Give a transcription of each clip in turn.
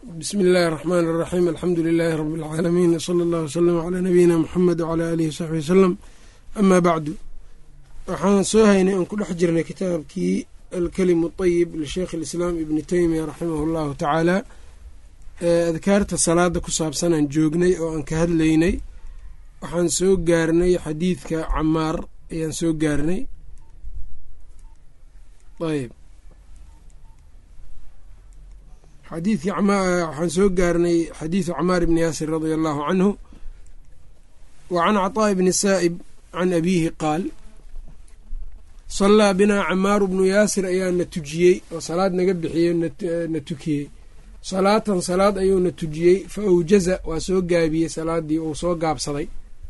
bsmi illaahi الرaxmaan الraxiim alxamdu lilaahi rabi اlcaalamiin wsala allah wslama calaa nabiyina muxamed wcalaa aalihi wsaxbi wasalam amaa bacdu waxaan soo haynay oon ku dhex jirnay kitaabkii alkelimu طayib lisheikh اlislaam ibni teymiya raximah اllahu tacaala adkaarta salaada ku saabsanaan joognay oo aan ka hadlaynay waxaan soo gaarnay xadiidka camaar ayaan soo gaarnay ayb xadiidkii waxaan soo gaarnay xadiidu camaar ibni yaasir radia allahu canhu wa can caطaaءi bni saa'ib can abiihi qaal sallaa binaa camaaru bnu yaasir ayaa na tujiyey oo salaad naga bixiyey na tukiyey salaatan salaad ayuu na tujiyey fa awjaza waa soo gaabiyey salaadii uu soo gaabsaday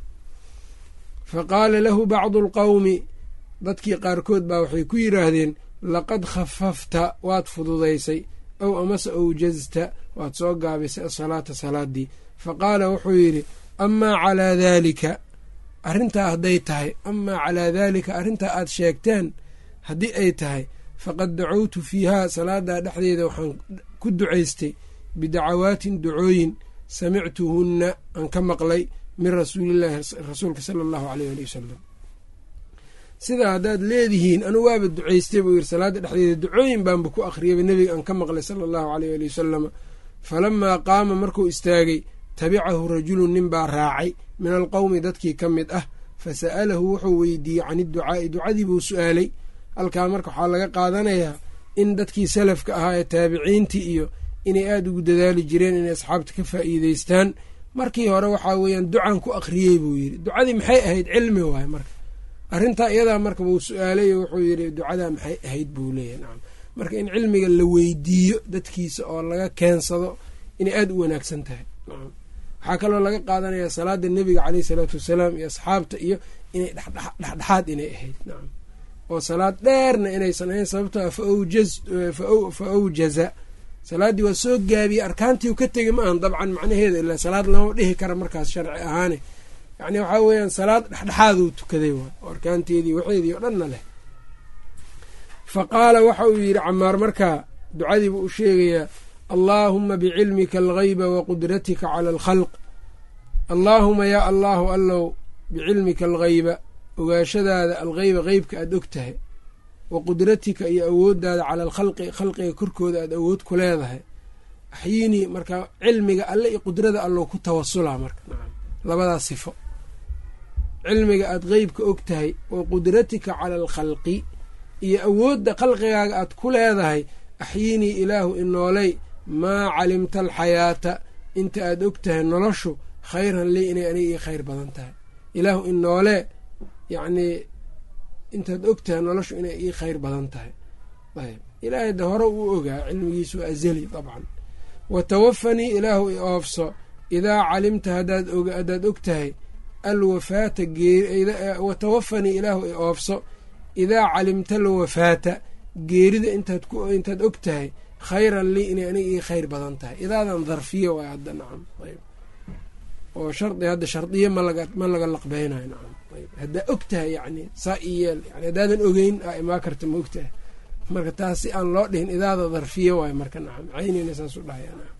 fa qaala lahu bacdu اlqowmi dadkii qaarkood baa waxay ku yidhaahdeen laqad khafafta waad fududaysay ow amase awjazta waad soo gaabisay asalaata salaadii fa qaala wuxuu yidhi amaa calaa daalika arrintaa hadday tahay amaa calaa daalika arrintaa aad sheegteen haddii ay tahay faqad dacowtu fiihaa salaadaa dhexdeeda waxaan ku ducaystay bidacawaatin ducooyin samictuhunna aan ka maqlay min rasuulillaahi rasuulka sala allahu aleyh ali wasalam sidaa haddaad leedihiin anugu waaba ducaystay buu yiri salaada dhexdeeda ducooyin baanba ku akhriyaba nebiga aan ka maqlay sala allahu aleyh ali wasalama falamaa qaama markuu istaagay tabicahu rajulun nin baa raacay min alqowmi dadkii ka mid ah fa sa'alahu wuxuu weydiiyey can idducaa'i ducadii buu su-aalay halkaa marka waxaa laga qaadanayaa in dadkii salafka ahaa ee taabiciintii iyo inay aada ugu dadaali jireen inay asxaabta ka faa'iideystaan markii hore waxaa weeyaan ducan ku akhriyey buu yidhi ducadii maxay ahayd cilmi waaye marka arrintaa iyadaa marka wuu su-aalay oo wuxuu yidhi ducadaa maxay ahayd buu leeyahy nacam marka in cilmiga la weydiiyo dadkiisa oo laga keensado inay aada u wanaagsan tahay nacam waxaa kaloo laga qaadanayaa salaada nebiga caleyhi salaatu wasalaam iyo asxaabta iyo inay dhexdhexaad inay ahayd nacam oo salaad dheerna inaysan ahayn sababtoo fa awjaza salaaddii waa soo gaabiyey arkaantii ka tegay ma ahan dabcan macnaheeda ilaa salaad lama dhihi kara markaas sharci ahaane yacni waxaa weeyaan salaad dhexdhexaaduu tukaday waay oo arkaanteedii waxeedii oo dhanna leh fa qaala waxa uu yidhi camaar markaa ducadiibu u sheegayaa allaahuma bicilmika alghayba wa qudratika cala alkhalq allaahuma yaa allaahu allow bicilmika alghayba ogaashadaada algheyba qeybka aada og tahay wa qudratika iyo awooddaada cala alkhalqi khalqiga korkooda aada awood ku leedahay axyiinii marka cilmiga alle iyo qudrada allow ku tawasulaa marka nacam labadaas sifo cilmiga aada qeybka og tahay wa qudratika cala alkhalqi iyo awoodda khalqigaaga aad ku leedahay axyiinii ilaahu inooley maa calimta alxayaata inta aada og tahay noloshu khayran lii inay aniga ii khayr badan tahay ilaahu inoolee yacnii intaad og tahay noloshu inay ii khayr badan tahay ayb ilaahay de hore uu ogaa cilmigiisu waa azali dabcan wa tawafanii ilaahu i oofso idaa calimta haddaad og tahay alwafaata wa tawafanii ilaahu i oofso idaa calimta alwafaata geerida intaad og tahay khayran lii inay aniga ii khayr badan tahay idaadan darfiya waay hadda nacam ayb oo shardi hadda shardiya ma laga laqbeynayo nacam ayb haddaa og tahay yacni saa i yeel yani haddaadan ogeyn aa imaa karta ma og tahay marka taas si aan loo dhihin idaada darfiya waayo marka nacam caynina saas u dhahaya nacam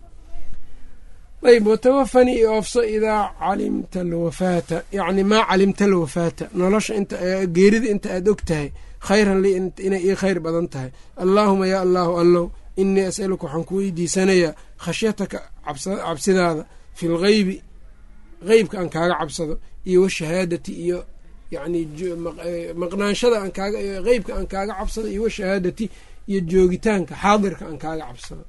ayb watawafanii i oofso idaa calimta alwafaata yacni maa calimta alwafaata nolosha inta geerida inta aada og tahay khayran lii inay ii khayr badan tahay allaahuma yaa allaahu allow inii as'aluka waxaan ku weydiisanayaa khashyataka cabsidaada fi lgeybi qeybka aan kaaga cabsado iyo washahaadati iyo yacni maqnaanshada aan kaaga qeybka aan kaaga cabsado iyo washahaadati iyo joogitaanka xaadirka aan kaaga cabsado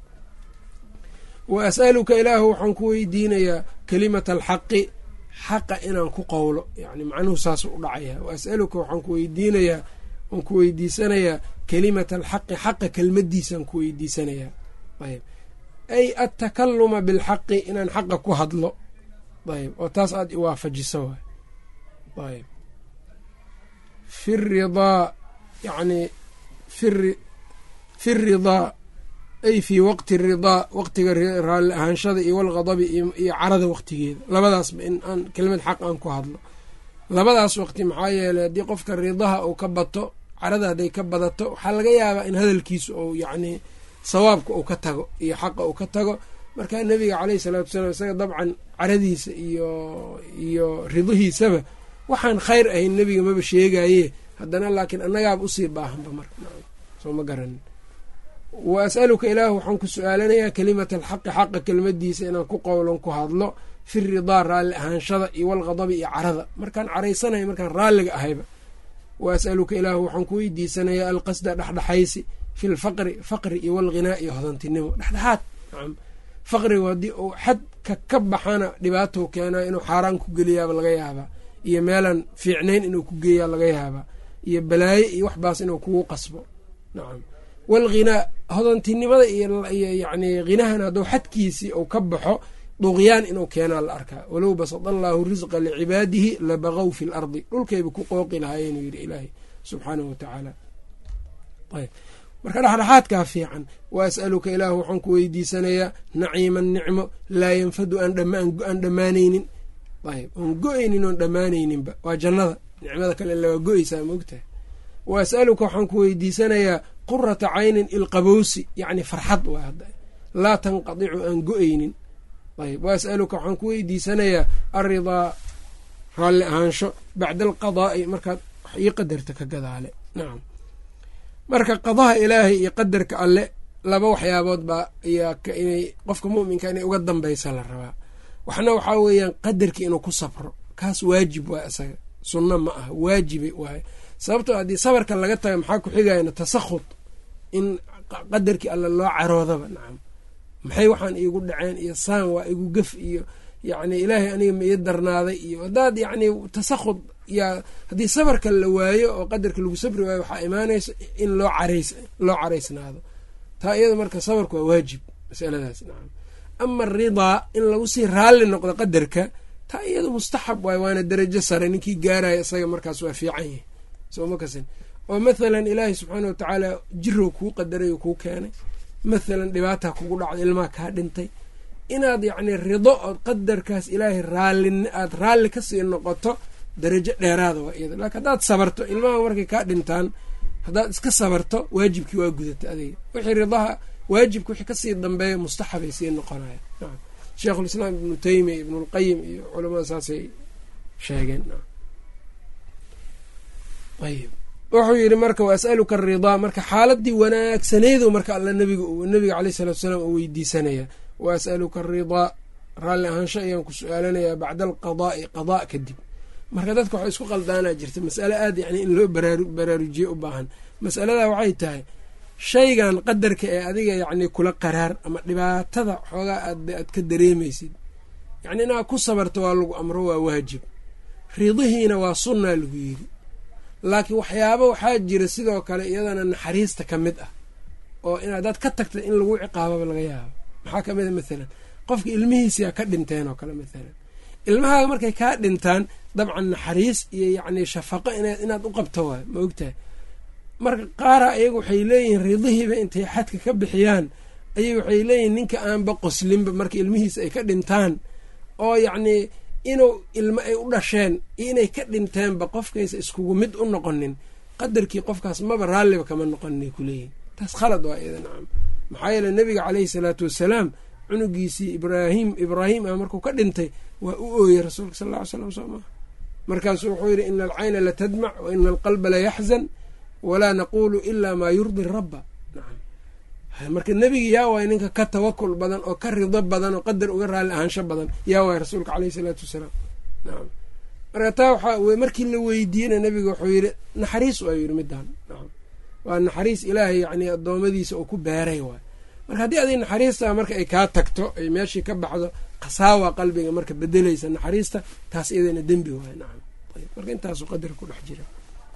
wa as'aluka ilaahu waxaan ku weydiinayaa kelimata alxaqi xaqa inaan ku qowlo yani macnuhu saas u dhacaya wa as'aluka waxaan ku weydiinayaa waan ku weydiisanayaa kelimata alxaqi xaqa kelmadiisaan ku weydiisanayaa ayb ay attakaluma bilxaqi inaan xaqa ku hadlo ayb oo taas aada iwaafajiso waay ayb fi ridaa yani fi ridaa ay fii waqti ridaa waqtiga raalli ahaanshada iyo walqadabi iyo carada waqtigeeda labadaasba in aan kelimad xaq aan ku hadlo labadaas waqti maxaa yeeley haddii qofka ridaha uu ka bato carada hadday ka badato waxaa laga yaabaa in hadalkiisu ou yacnii sawaabka uu ka tago iyo xaqa uu ka tago markaa nebiga caleyhi salaatu wasalaam isaga dabcan caradiisa iyo iyo ridihiisaba waxaan khayr ahayn nebiga maba sheegaye haddana laakiin annagaaba usii baahanba marka soo ma garanin wa as'aluka ilaahu waxaan ku su-aalanayaa kelimata alxaqi xaqa kelimadiisa inaan ku qowlon ku hadlo fi ridaa raalli ahaanshada iyo walqadabi iyo carada markaan caraysanaya markaan raalliga ahayba wa as'aluka ilaahu waxaan ku weydiisanayaa alqasda dhexdhexaysi fi lfaqri faqri iyo walghinaa iyo hodantinimo dhexdhexaad nacam faqrigu haddii uu xadka ka baxana dhibaatou keenaa inuu xaaraan ku geliyaaba laga yaabaa iyo meelaan fiicnayn inuu ku geeyaa laga yaabaa iyo balaaye iyo waxbaas inuu kugu qasbo nacam walghinaa hodantinimada iyo yacni hinahan hadduu xadkiisii uu ka baxo duqyaan inuu keenaa la arkaa walow basada allaahu risqa licibaadihi labaqow fi lardi dhulkayba ku qooqi lahaayeenuu yidhi ilaahay subxaanahu watacaala ayb marka dhexdhexaadkaa fiican wa as'aluka ilaahu waxaan ku weydiisanayaa naciiman nicmo laa yanfadu aan dhammaanaynin ayb oon go-aynin oon dhammaanayninba waa jannada nicmada kale ila waa go-eysaa maogtahay wa as'aluka waxaan ku weydiisanayaa qurata caynin ilqabowsi yacni farxad waa hadda laa tanqadicu aan go-aynin ayb wa as'aluka waxaan ku weydiisanayaa alridaa raalli ahaansho bacda alqadaa'i markaad wax ii qadarta ka gadaale nacam marka qadaha ilaahay iyo qadarka alle laba waxyaabood baa ayaa inay qofka mu'minka inay uga dambaysa la rabaa waxna waxaa weeyaan qadarkii inuu ku sabro kaas waajib waay isaga sunno ma ah waajibay waaye sababtoo haddii sabarka laga taga maxaa ku xigayana tasakhud in qadarkii alle loo caroodaba nacam maxay waxaan iigu dhaceen iyo saan waa igu gef iyo yacni ilaahay aniga ma ii darnaaday iyo haddaad yacni tasakhud yaa haddii sabarka la waayo oo qadarka lagu sabri waayo waxaa imaanaysa in loo carays loo caraysnaado taa iyada marka sabarku waa waajib masaladaas nacam ama aridaa in lagu sii raalli noqdo qadarka taa iyada mustaxab waay waana darajo sare ninkii gaaraya isaga markaas waa fiican yahay soo ma kasin oo mathalan ilaahay subxaana watacaala jirow kuu qadaray oo kuu keenay mathalan dhibaata kugu dhacda ilmaha kaa dhintay inaad yacni rido ood qadarkaas ilaahay raalli aada raalli kasii noqoto darajo dheeraada waa iyada laakiin haddaad sabarto ilmaha markay kaa dhintaan haddaad iska sabarto waajibkii waa gudata adiga wixii ridaha waajibka wixii kasii dambeeya mustaxabay sii noqonaya nacam sheikhulislaam ibnu teymiya ibnulqayim iyo culamada saasay sheegeen ayb wuxuu yidhi marka wa as'aluka aridaa marka xaaladii wanaagsaneedu marka alla nabiga nabiga caleyh salatu salaam oo weydiisanaya wa as'aluka aridaa raalli ahaansho ayaan ku su-aalanayaa bacda alqadaa'i qadaa kadib marka dadka waxay isku qaldaanaa jirta masale aada yani in loo baraarujiye u baahan masaladaa waxay tahay shaygan qadarka ee adiga yacni kula qaraar ama dhibaatada xoogaa aad ka dareemaysid yacni inaad ku sabarto waa lagu amro waa waajib ridihiina waa sunnaa lagu yidhi laakiin waxyaaba waxaa jira sidoo kale iyadana naxariista ka mid ah oo in haddaad ka tagta in lagu ciqaababa laga yaabo maxaa ka mid a mathalan qofka ilmihiisiyaa ka dhinteen oo kale mathalan ilmahaaga markay kaa dhintaan dabcan naxariis iyo yacni shafaqo inaad u qabto waay ma ogtahay marka qaara iyaga waxay leeyihiin ridihiiba intay xadka ka bixiyaan ayay waxay leeyihiin ninka aanba qoslinba marka ilmihiisa ay ka dhintaan oo yacnii inuu ilmo ay u dhasheen iyo inay ka dhinteenba qofkaysa iskugu mid u noqonin qadarkii qofkaas maba raalliba kama noqoninay kuleeyihin taas khalad waa iyada nacam maxaa yeele nebiga caleyhi salaatu wassalaam cunugiisii ibraahim ibraahim ah markuu ka dhintay waa u ooyey rasuulka sal ll ly slam soo maa markaasuu wuxuu yidhi ina alcayna latadmac wa ina alqalba layaxzan walaa naquulu ilaa maa yurdi rabba nacam marka nebigi yaa waay ninka ka tawakul badan oo ka rido badan oo qadar uga raalli ahaansho badan yaa waay rasuulka caleyhi salaatu wasalaam nacam marka taa waxaa markii la weydiiyena nebiga wuxuu yidhi naxariis waa yidhi midaan nacam waa naxariis ilaahay yacni addoommadiisa uu ku beeray waay marka haddii adig naxariista marka ay kaa tagto ay meeshii ka baxdo khasaawa qalbiga marka bedelaysa naxariista taas iyadana dembi waay nacam ayb marka intaasuu qadar ku dhex jira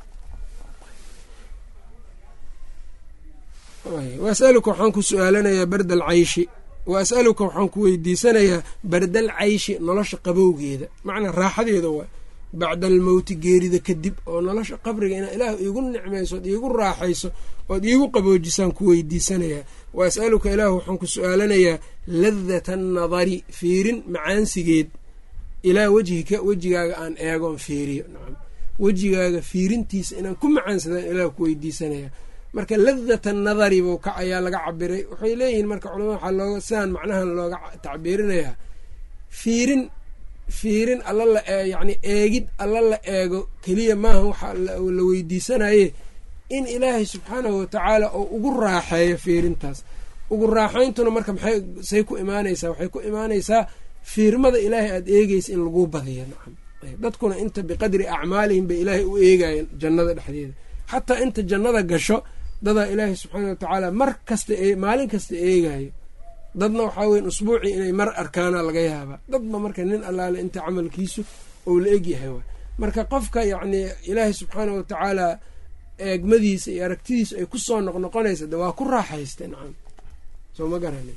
wa as'aluka waxaan ku su-aalanayaa barda alcayshi wa as'aluka waxaan ku weydiisanayaa bardal cayshi nolosha qabowgeeda macnaa raaxadeeda waa bacda almowti geerida kadib oo nolosha qabriga inaa ilaah iigu nicmayso ood iigu raaxayso ood iigu qaboojisaan ku weydiisanayaa wa as'aluka ilaah waxaan ku su-aalanayaa ladata annadari fiirin macaansigeed ilaa wejhika wejigaaga aan eegoon fiiriyo nacam wejigaaga fiirintiisa inaan ku macaansadaan ilaah ku weydiisanayaa marka ladata nadari buu ka ayaa laga cabiray waxay leeyihiin marka culamada waxaa looga sidaan macnahan looga tacbiirinayaa fiirin fiirin alla la yacni eegid alla la eego keliya maaha waxaa la weydiisanaye in ilaahay subxaanahu watacaala oo ugu raaxeeyo fiirintaas ugu raaxayntuna marka maxay say ku imaanaysaa waxay ku imaanaysaa fiirmada ilaahay aada eegeysa in laguu badiyo nacam dadkuna inta biqadri acmaalihim bay ilaahay u eegayeen jannada dhexdeeda xataa inta jannada gasho dadaa ilaahay subxaana watacaala mar kasta maalin kasta eegayo dadna waxaa weyn usbuucii inay mar arkaana laga yaabaa dadba marka nin allaale inta camalkiisu ou la egyahay waay marka qofka yacnii ilaahay subxaana watacaala eegmadiisa iyo aragtidiisu ay kusoo noqnoqonaysa de waa ku raaxaysta nacam soo ma garanin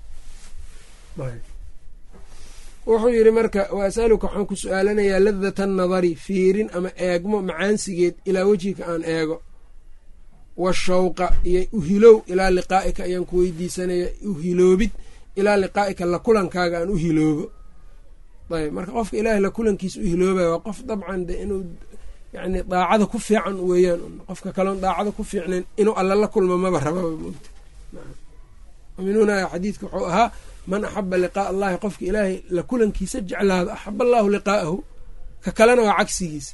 wuxuu yidhi marka wa asaluka waxaan ku su-aalanayaa ladata nadari fiirin ama eegmo macaansigeed ilaa wejhika aan eego washawqa iyo uhilow ilaa liqaa'ika ayaan ku weydiisanaya uhiloobid ilaa liqaa'ika la kulankaaga aan u hiloobo ayb marka qofka ilaahay la kulankiisa u hiloobaya waa qof dabcan de inuu yani daacada ku fiican weeyaan qofka kaloon daacada ku fiicnayn inuu alla la kulmo maba rababa mogta aminuuna xadiidka wuxuu ahaa man axaba liqaa'a allahi qofka ilaahay la kulankiisa jeclaado axaba allaahu liqaa'ahu ka kalena waa cagsigiisa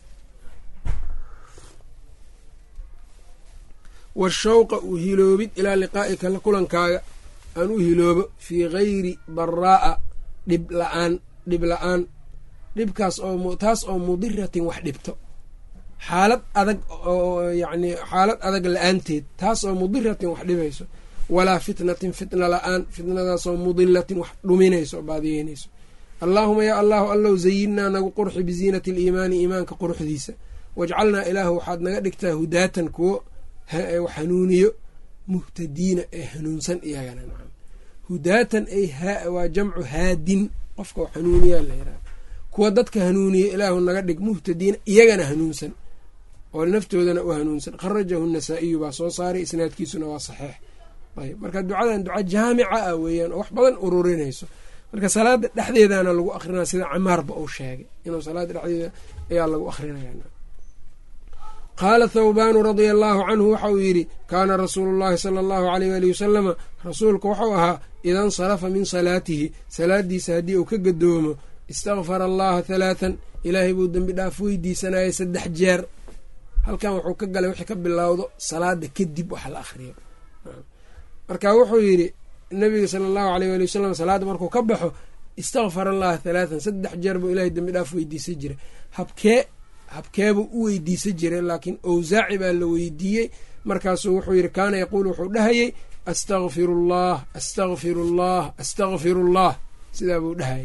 washawqa u hiloobid ilaa liqaa'ika la kulankaaga aan u hiloobo fii gayri daraa'a dhib la-aan dhib la-aan dhibkaas oo taas oo mudiratin wax dhibto xaalad adag oo yacni xaalad adag la-aanteed taas oo mudiratin wax dhibayso walaa fitnatin fitna la-aan fitnadaasoo mudilatin wax dhuminayso oo baadiyeynayso allaahuma yaa allahu allow zayinnaa nagu qurxi biziinati aliimaani iimaanka quruxdiisa wajcalnaa ilaahu waxaad naga dhigtaa hudaatan kuwo hanuuniyo muhtadiina ee hanuunsan iyagana nacam hudaatan ay waa jamcu haadin qofka hanuuniyaa la yiraha kuwa dadka hanuuniya ilaahu naga dhig muhtadiina iyagana hanuunsan oo naftoodana u hanuunsan kharajahu nasaa-iyu baa soo saaray isnaadkiisuna waa saxiix ayb marka ducadan duca jaamica ah weeyaan oo wax badan ururinayso marka salaada dhexdeedana lagu akrinaya sida camaarba uu sheegay inuu salaada dhexdeeda ayaa lagu akrinaya qaala thawbaanu radia allaahu canhu waxa uu yidhi kaana rasuulu llahi sala allahu aleyh waali wasalama rasuulku wuxuu ahaa ida nsarafa min salaatihi salaadiisa haddii uu ka gadoomo istakfara allaha halaathan ilaahay buu dembi dhaaf weydiisanayay saddex jeer halkan wuxuu ka galay wixii ka bilowdo salaada kadib waxa la akhriyo marka wuxuu yidhi nabiga sala allahu aleyh waali wasalam salaadda markuu ka baxo istakfar allaha halaathan saddex jeer buu ilahay dembi dhaaf weydiisan jiray habkee habkeebuu u weydiisan jiray laakiin owsaaci baa la weydiiyey markaasuu wuxuu yidhi kaana yaquulu wuxuu dhahayey astakfiru allah astakfiru allah astakfiru allah sidaa buu dhahayay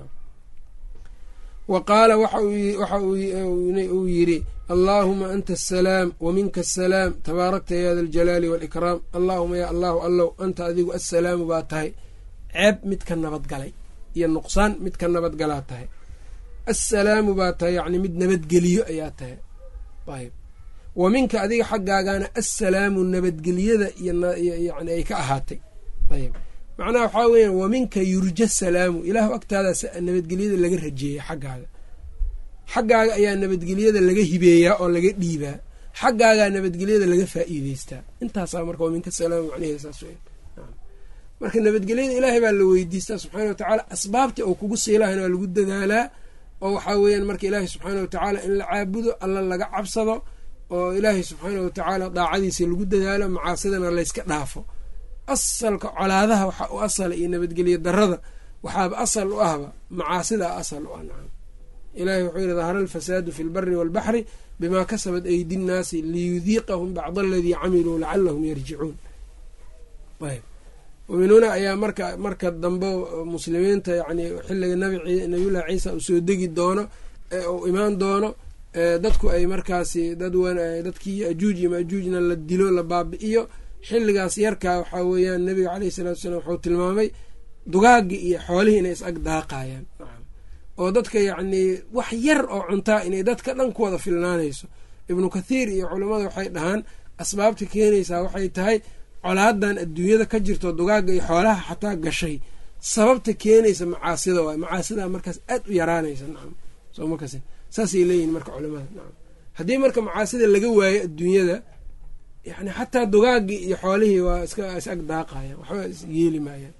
wa qaala waxa uu yidhi allaahuma anta asalaam wa minka asalaam tabaarakta ya da aljalaali waalikraam allaahuma ya allahu allow anta adigu assalaamu baa tahay ceeb mid ka nabadgalay iyo nuqsaan mid ka nabadgalaa tahay assalaamu baa tahay yacni mid nabadgeliyo ayaa tahay ayb wa minka adiga xaggaagana assalaamu nabadgeliyada iyoyani ay ka ahaatay ayb macnaha waxaa weeyaan wa minka yurja salaamu ilaahu agtaadaas nabadgelyada laga rajeeya xaggaaga xaggaaga ayaa nabadgelyada laga hibeeyaa oo laga dhiibaa xaggaagaa nabadgelyada laga faa'iideystaa intaasaa marka wa minka salaamu macnaheeda saas weyan marka nabadgelyada ilaahay baa la weydiistaa subxaana watacaala asbaabtii oo kugu siilahayna waa lagu dadaalaa oo waxaa weeyaan marka ilaahay subxaana watacaala in la caabudo alla laga cabsado oo ilaahay subxaana watacaala daacadiisa lagu dadaalo macaasidana layska dhaafo asalka colaadaha waxaa u asala iyo nabadgelyo darada waxaaba asal u ahba macaasidaa asal u ah nacam ilahay wuxuu yihi dahara alfasaadu fi lbari walbaxri bimaa kasabat aydi nnaasi liyudiiqahum bacd aladii camiluu lacalahum yarjicuun muminuuna ayaa marka marka dambe muslimiinta yani xilliga nabiyullahi ciisa uu soo degi doono uu imaan doono dadku ay markaasi dadkii ajuuj iyo maajuujna la dilo la baabi'iyo xilligaas yarkaa waxaa weeyaan nabiga caleyhi salatu salaam wuxuu tilmaamay dugaagii iyo xoolihii inay is ag daaqayaan oo dadka yacnii wax yar oo cuntaa inay dadka dhan ku wada filnaanayso ibnu kathiir iyo culammada waxay dhahaan asbaabta keenaysaa waxay tahay colaadan adduunyada ka jirto dugaagga iyo xoolaha xataa gashay sababta keenaysa macaasida waay macaasida markaas aad u yaraanaysa nacam soo makas saasay leeyihin marka culamada nacam haddii marka macaasida laga waayo adduunyada yani xataa dugaagii iyo xoolihii waa iska is ag daaqayan waxba is yeeli maayaan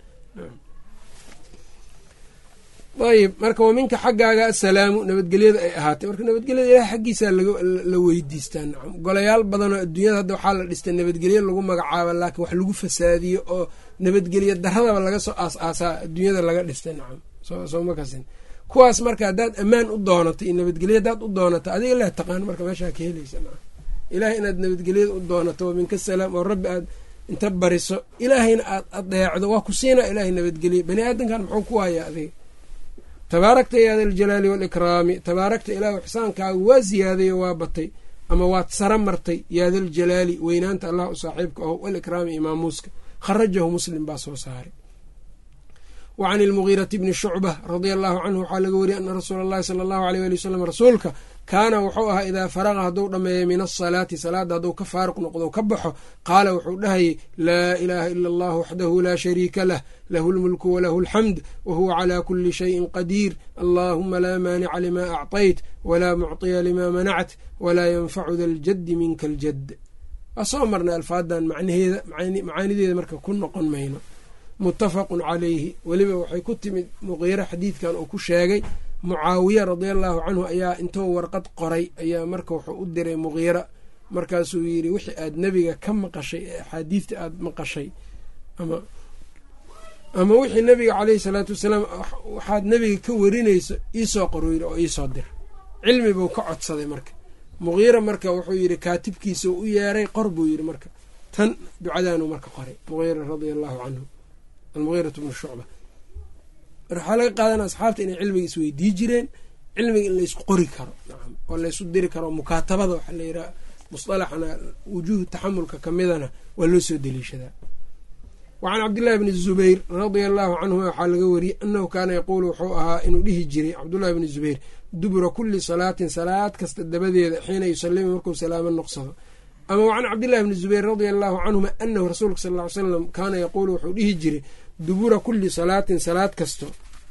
ayib marka wa minka xaggaaga assalaamu nabadgelyada ay ahaatay marka nabadgelyada ilaah xaggiisaa la weydiistaa nacam golayaal badanoo adduunyada hadda waxaa la dhistay nabadgelyo lagu magacaaba laakiin wax lagu fasaadiyo oo nabadgelyo daradaba laga soo aas-aasaa adduunyada laga dhistay nacam soo ma kasin kuwaas marka haddaad ammaan u doonato iyo nabadgelyo haddaad u doonato adiga leh taqaan marka meeshaa ka helaysa nacam ilaah inaad nabadgelyada u doonato wa minka salaam oo rabbi aad inta bariso ilaahayna aad adeecdo waa ku siinaa ilaahay nabadgelye bani aadamkan muxuu ku hayaa adiga tabaarakta ya da aljalaali waalikraami tabaarakta ilaahu ixsaankaagu waa ziyaadayo waa batay ama waad sara martay yaa daljalaali weynaanta allah u saaxiibka aho walikraami imaamuuska kharajahu muslim baa soo saaray wa can ilmugiirati bni shucba radia allahu canhu waxaa laga wariyay ana rasuula allahi sala allahu aleyh ali wasalam rasuulka kaana wuxuu ahaa idaa faraqa hadduu dhammeeyo min asalaati salaadda hadduu ka faaruq noqdo ka baxo qaala wuxuu dhahayay laa ilaaha ila allah waxdahu laa shariika lah lahu lmulku walahu alxamd wahuwa calaa kuli shayin qadiir allaahuma laa maanica limaa acطayt walaa mucطiya limaa manact walaa yanfacu da ljaddi minka aljad waa soo marnay alfaadan macnaheeda macaanideeda marka ku noqon mayno muttafaqun calayhi weliba waxay ku timid muqiiro xadiidkan uu ku sheegay mucaawiya radia allahu canhu ayaa intuu warqad qoray ayaa marka wuxuu u diray muqiira markaasuu yidhi wixii aad nebiga ka maqashay ee axaadiidta aada maqashay ama ama wixii nebiga caleyhi salaatu wasalaam waxaad nebiga ka warinayso iisoo qoro yidhi oo iisoo dir cilmi buu ka codsaday marka muqiira marka wuxuu yidhi kaatibkiisa u yeeray qor buu yidhi marka tan ducadaanuu marka qoray muqiira radia allahu canhu almugiiratu bnu shucba waxaa laga qaadana asxaabta inay cilmiga isweydii jireen cilmiga in laysku qori karo nacam oo laysu diri karo mukaatabada waxaa la yidhaha musطalaxana wujuuhu taxamulka kamidana waa loo soo deliishadaa wa can cabdillahi bni zubayr radia allahu canhuma waxaa laga wariyey annahu kaana yaquulu wuxuu ahaa inuu dhihi jiray cabdullahi bni zubayr dubura kuli salaatin salaad kasta dabadeeda xiina yusalimu markuu salaamo noqsado ama wa can cabdillahi bni zubayr radia allahu canhuma anahu rasuulka sal ly slam kaana yaquulu wuxuu dhihi jiray dubura kuli salaatin salaad kasto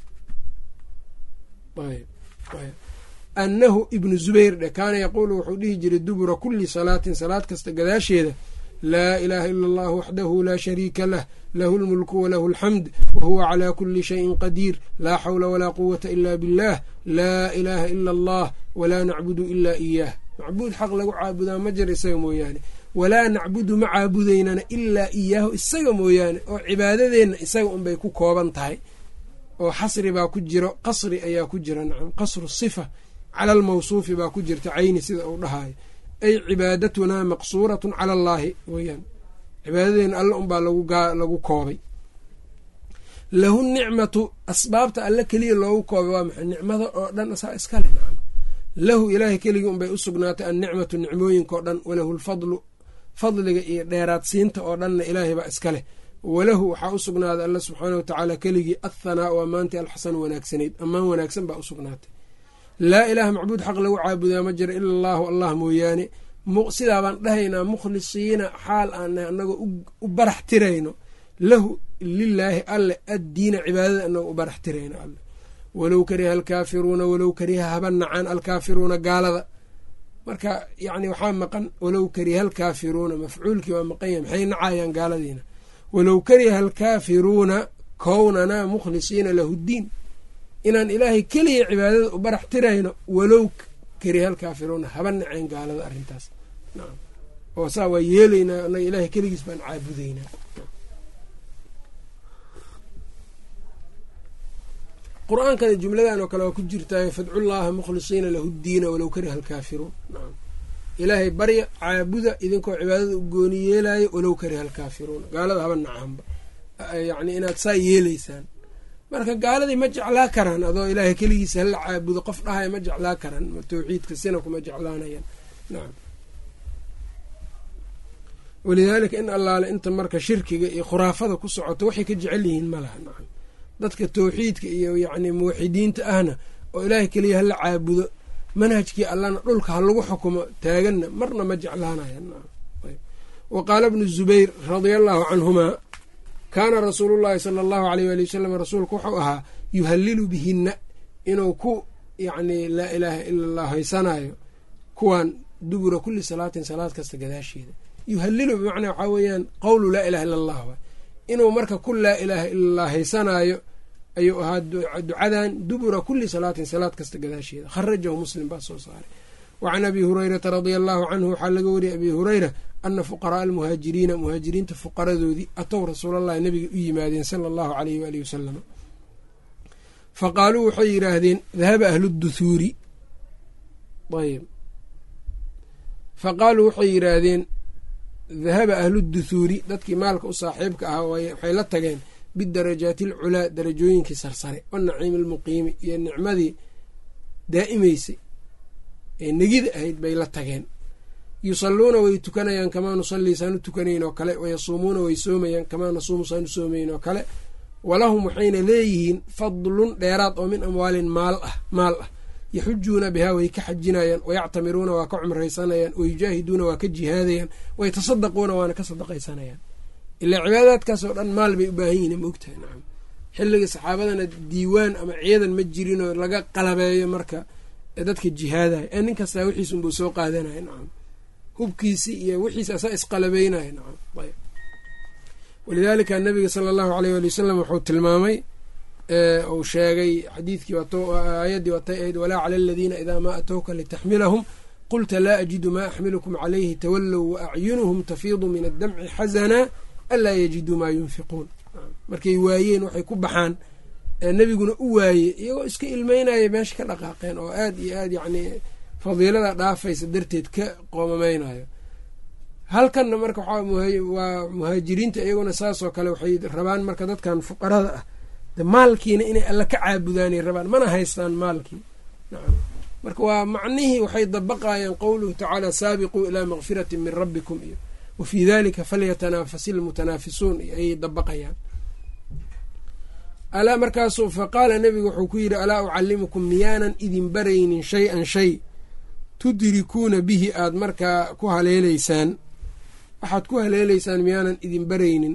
annahu ibnu zubayr dhe kaana yaquulu wuxuu dhihi jiray dubura kuli salaatin salaad kasta gadaasheeda laa ilaaha ila allah waxdahu laa shariika lah lahu lmulku walahu alxamd wahuwa calaa kuli shayin qadiir laa xawla walaa quwata ila biاllah laa ilaaha ila allah walaa nacbudu ila iyaah macbuud xaq lagu caabudaa ma jir isaga mooyaane walaa nacbudu ma caabudaynana ilaa iyaahu isaga mooyaane oo cibaadadeenna isaga unbay ku kooban tahay oo xasri baa ku jiro qasri ayaa ku jira nacam qasru sifa cala almawsuufi baa ku jirta cayni sida uu dhahayo ay cibaadatunaa maqsuuratun cala allaahi weyaan cibaadadeenna alle unbaa lagu koobay lahu nicmatu asbaabta alle keliya loogu koobay waa maxay nicmada oo dhan asaa iskale nacam lahu ilaahay keligii unbay u sugnaatay annicmatu nicmooyinkao dhan walahu lfadlu fadliga iyo dheeraadsiinta oo dhanna ilaahay baa iska leh walahu waxaa u sugnaaday alla subxaana wa tacaala keligii athanaau ammaantii alxasanu wanaagsanayd ammaan wanaagsan baa u sugnaatay laa ilaaha macbuud xaq lagu caabudaa ma jiro ila allaahu allah mooyaane sidaabaan dhahaynaa mukhlisiina xaal aanay anagoo u barax tirayno lahu lilaahi alle addiina cibaadada anagoo u barax tirayno alle walow kariha alkaafiruuna walow kariha haba nacaan alkaafiruuna gaalada marka yacni waxaa maqan walow kariha alkaafiruuna mafcuulkii waa maqan yahay maxay nacayaan gaaladiina walow kariha alkaafiruuna kownanaa mukhlisiina lahu ddiin inaan ilaahay keliya cibaadada u barax tirayno walow kariha alkaafiruuna haba nacayn gaalada arrintaas nacam oo saa waa yeelaynaa annaga ilaahay keligiis baan caabudaynaa qur-aankana jumladan oo kale waa ku jirtaayo fadcu llaaha mukhlisiina lahu ddiina walow kariha alkaafiruun nacam ilaahay barya caabuda idinkoo cibaadada u gooni yeelaayo walow kariha alkaafiruuna gaalada haba nacaanba yacni inaad saa yeelaysaan marka gaaladii ma jeclaa karaan adoo ilaahay keligiisa hala caabudo qof dhahaya ma jeclaa karaan tawxiidka sina kuma jeclaanayaan nacam walidaalika in allaale inta marka shirkiga iyo khuraafada ku socoto waxay ka jecel yihiin ma laha nacam dadka tawxiidka iyo yacni muwaxidiinta ahna oo ilaahay keliya hala caabudo manhajkii allana dhulka ha lagu xukumo taaganna marna ma jeclaanayan wa qaala bnu zubayr radia allahu canhumaa kaana rasuulu llaahi sala allahu aleyh waali wasalam rasuulku wuxuu ahaa yuhalilu bihinna inuu ku yacni laa ilaaha ila allah haysanayo kuwan dubura kulli salaatin salaad kasta gadaasheeda yuhalilu bimacnaa waxaa weeyaan qowlu laa ilaha illa allah waay inuu marka ku laa ilaaha illallah haysanaayo ayuu ahaa ducadan dubura kuli salaatin salaad kasta gadaasheeda kharajahu muslim baa soo saaray wa can abi hurayrata radia allahu canhu waxaa laga wariyay abi hureyra ana fuqaraaa almuhaajiriina muhaajiriinta fuqaradoodii atow rasuulallahi nabiga u yimaadeen sala allahu aleyh waalihi wasalam fa qaaluu waxay yidhaahdeen dahaba ahlu duthuuri ayb fa qaaluu waxay yidhaahdeen dahaba ahlu duthuuri dadkii maalka u saaxiibka ahaa waxay la tageen bidarajaati alculaa darajooyinkii sarsare wanaciimi almuqiimi iyo nicmadii daa'imaysay ee negida ahayd bay la tageen yusalluuna way tukanayaan kamaa nusallii saanu tukanayn oo kale wayasuumuuna way soomayaan kamaa nasuumu saanu soomayn oo kale walahum waxayna leeyihiin fadlun dheeraad oo min amwaalin maal ah maal ah yaxujuuna bihaa way ka xajinayaan wayactamiruuna waa ka cumraysanayaan wayujaahiduuna waa ka jihaadayaan waytasadaquuna waana ka sadaqaysanayaan ilaa cibaadaadkaas oo dhan maal bay u baahan yihin maogtahay nacam xilliga saxaabadana diiwaan ama ciidan ma jirinoo laga qalabeeyo marka dadka jihaadaya ee nin kastaa wixiis unbuu soo qaadanaya nacam hubkiisi iyo wixiis asaa isqalabeynaya nacam ayb walidaalika nabiga sala allahu aleyh waali wasalam wuxuu tilmaamay uu sheegay xadiidkii aayaddii watay ahayd walaa cala aladiina idaa maa atowka litaxmilahum qulta laa ajidu maa axmilukum calayhi tawallow wa acyunuhum tafiidu min addamci xasanaa anlaa yajiduu maa yunfiquun markay waayeen waxay ku baxaan nebiguna u waaye iyagoo iska ilmeynaya meesha ka dhaqaaqeen oo aad iyo aad yacni fadiilada dhaafaysa darteed ka qoomameynayo halkanna marka waa muhaajiriinta iyaguna saasoo kale waxay rabaan marka dadkan fuqarada ah de maalkiina inay alla ka caabudaanay rabaan mana haystaan maalkii nacam marka waa macnihii waxay dabaqayaan qowluhu tacaala saabiquu ilaa makfirati min rabbikum iyo wa fii dalika falyatanafasi lmutanaafisuun ayay dabaqayaan alaa markaasu fa qaala nebigu wuxuu ku yidhi alaa ucallimukum miyaanan idin baraynin shay-an shay tudrikuuna bihi aad markaa ku haleeleysaan waxaad ku haleeleysaan miyaanan idin baraynin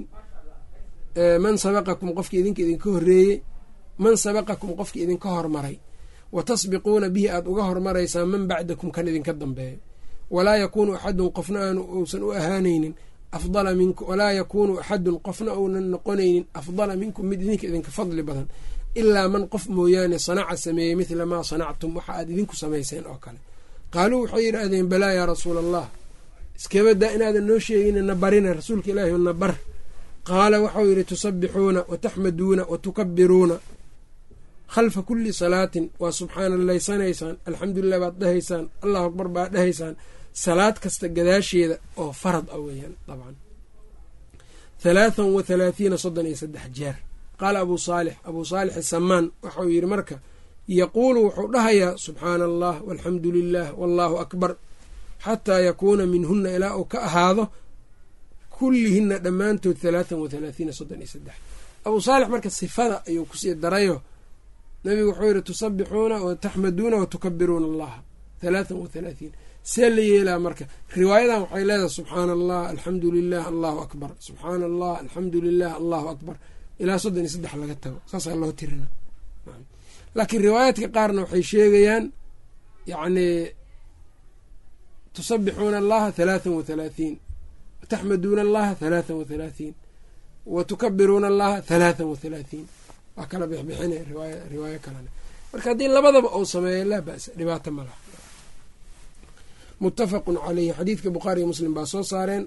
man sabaqakum qofkii idinka idinka horreeyey man sabaqakum qofkii idinka hormaray wa tasbiquuna bihi aad uga hormaraysaan man bacdakum kan idinka dambeeyo walaa yakuunu axadun qofna aanu uusan u ahaanaynin afdala minkum walaa yakuunu axadun qofna uunan noqonaynin afdala minkum mid idinka idinka fadli badan ilaa man qof mooyaane sanaca sameeyey midla maa sanactum waxa aad idinku samayseen oo kale qaaluu waxay yidhaahdeen balaa yaa rasuula allah iskabadaa inaadan noo sheegin na barina rasuulka ilaahi na bar qaala waxau yidhi tusabbixuuna wa taxmaduuna wa tukabiruuna khalfa kulli salaatin waa subxaanalaysanaysaan alxamdulilah baad dhahaysaan allahu akbar baad dhahaysaan salaad kasta gadaasheeda oo farad ah weeyaan dabcan halaathan wa halaathiina soddon iyo saddex jeer qaala abuu saalix abuu saalix asamaan waxau yidhi marka yaquulu wuxuu dhahayaa subxaana allah walxamdu lilah wallaahu akbar xataa yakuuna minhuna ilaa uu ka ahaado kullihina dhammaantood halaathan wa halaathiina soddon iyo saddex abuu saalix marka sifada ayuu kusii darayo nabigu wuxuu yidhi tusabbixuuna wa taxmaduuna wa tukabiruuna allaha halaathan wa halaathiin see la yeelaa marka riwaayadan waxay leedahay subxaana allah alxamdu lilah allahu akbar subxaana allah alxamdu lilah allahu akbar ilaa soddon iyo saddex laga tago saasaa loo tirina laakiin riwaayaadka qaarna waxay sheegayaan yacni tusabbixuuna allaha halaathan wa halaathiin wataxmaduuna allaha halaathan wa halaathiin wa tukabiruuna allaha halaathan wa halaathiin waa kala bixbixinaya riwaaya riwaayo kalena marka haddii labadaba uu sameeyo laa ba'sa dhibaato ma laha muttafaqun caleyhi xadiidka bukhaari iyo muslim baa soo saareen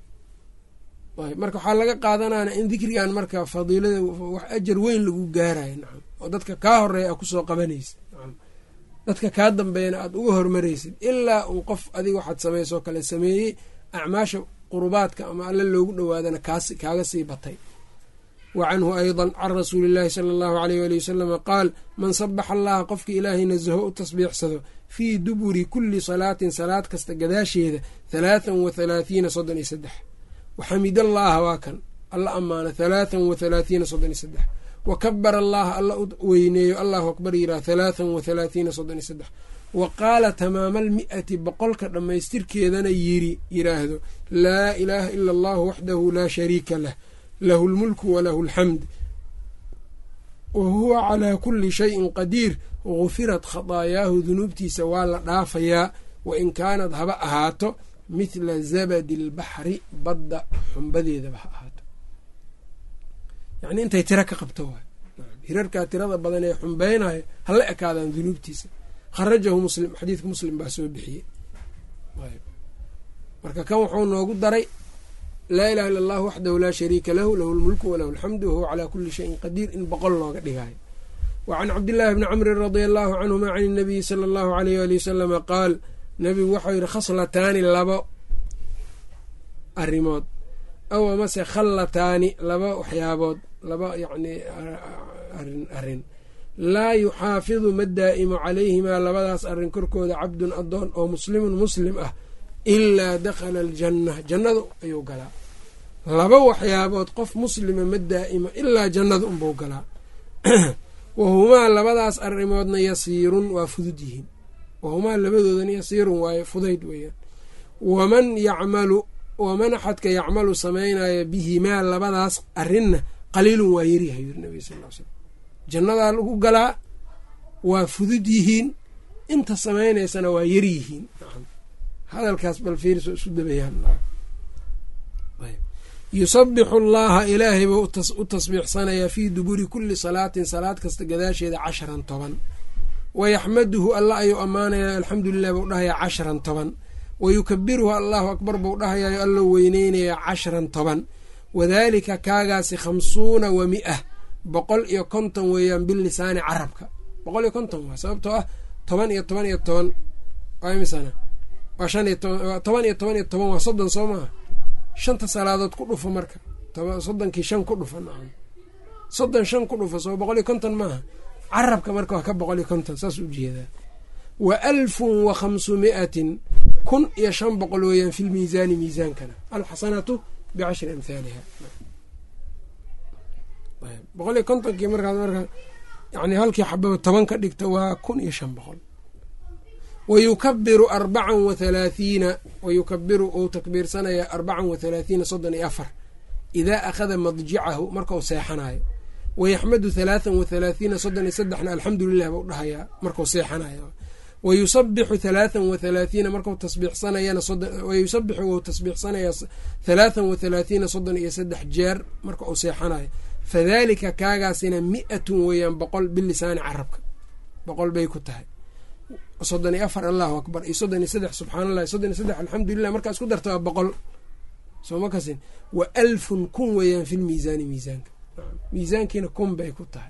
marka waxaa laga qaadanana in dikrigan marka fadiilada wax ajar weyn lagu gaarayo nacam oo dadka kaa horeeya a kusoo qabanaysid nacam dadka kaa dambeeyana aada uga hormaraysid ilaa uu qof adiga waxaad samaysoo kale sameeyey acmaasha qurubaadka ama alle loogu dhowaadana kaas kaaga sii batay wa canhu aydan can rasuuli illaahi sala allahu aleyh waali wasalama qaal man sabaxa allaha qofkii ilaahay nasaho u tasbiixsado fii duburi kulli salaatin salaad kasta gadaasheeda halaathan wa halaathiina soddon iyo saddex waxamid allaaha waa kan alla ammaana halaathan wa halaathiina soddon iyo saddex wa kabara allaha alla u weyneeyo allahu akbar yiraah halaathan wa halaathiina soddon iyo saddex wa qaala tamaama almi'ati boqolka dhammaystirkeedana yiri yiraahdo laa ilaaha ila allahu waxdahu laa shariika lah lahu lmulku walahu alxamd wa huwa calaa kulli shayin qadiir gufirat khadaayaahu dunuubtiisa waa la dhaafayaa wa in kaanad haba ahaato mithla zabadi albaxri badda xumbadeedaba ha ahaato yacni intay tiro ka qabto waay hirarkaa tirada badan ee xumbeynayo hala ekaadaan dunuubtiisa kharajahu muslim xadiidka muslim baa soo bixiyey marka kan wuxuu noogu daray laa ilaha illa allahu waxdahu laa shariika lahu lahu lmulku walahu alxamdu wahuwa calaa kuli shayin qadiir in boqol looga dhigayo wa can cabdillaahi bni camrin radia allahu canhuma can inabiyi sala allahu alayh wali wasalama qaal nabigu waxau yihi khaslataani labo arrimood aw amase khallataani laba waxyaabood laba yacni arin arrin laa yuxaafidu ma daa'imo calayhimaa labadaas arrin korkooda cabdun addoon oo muslimun muslim ah ilaa dakhala aljanna jannadu ayuu galaa laba waxyaabood qof muslima ma daa'imo ilaa jannada unbuu galaa wahumaa labadaas arrimoodna yasiirun waa fudud yihiin wahumaa labadoodan yasiirun waaye fudayd weeyaan waman yacmalu waman axadka yacmalu samaynaya bihimaa labadaas arrinna qaliilun waa yaryahay yiri nabiga sal l slam jannadaa lagu galaa waa fudud yihiin inta samaynaysana waa yar yihiin hadalkaas bal fiiriso isu dabayaan yusabixu allaha ilaahay buu u tasbiixsanayaa fii duburi kulli salaatin salaad kasta gadaasheeda casharan toban wayaxmaduhu alla ayuu ammaanayaa alxamdulilah buu dhahayaa casharan toban wayukabiruhu allahu akbar buu dhahayayo allou weyneynayaa casharan toban wadaalika kaagaasi khamsuuna wa mi-ah boqol iyo konton weeyaan bilisaani carabka boqol iyo konton waa sababtoo ah toban iyo toban iyo toban waa imisana waa shan iyo toban toban iyo toban iyo toban waa soddon soo maaha shanta salaadood ku dhufa marka soddonkii shan ku dhufa nacam soddon shan ku dhufa soo boqol iyo konton maaha carabka marka waa ka boqol iyo konton saas u jeedaa wa alfun wa khamsu mi'atin kun iyo shan boqol weeyaan fi lmiisaani miisaankana alxasanatu bicashri amhaaliha boqol iyo kontonkii markaas marka yani halkii xababa toban ka dhigta waa kun iyo shan boqol wayukabiru arbacan wa halaathiina wayukabiru uu takbiirsanayaa arbacan wa halaathiina soddon iyo afar idaa akhada madjicahu markau seexanayo wayaxmadu halaathan wa halaathiina soddon iyo saddexna alxamdu lilah bau dhahayaa markau seexanayo wayusabixu halaathan wa halaathiina markau tasbiixsanayana wayusabixu wou tasbiixsanayaa halaathan wa halaathiina soddon iyo saddex jeer marka uu seexanayo fadalika kaagaasina mi-atun weeyaan boqol bilisaani carabka boqol bay ku tahay soddon iyo afar allahu akbar iyo soddon iyo saddex subxaan allah soddon iyo saddex alxamdulilah markaa isku darta waa boqol soo ma kasin wa alfun kun weeyaan fi lmiisaani miisaanka miisaankiina kun bay ku tahay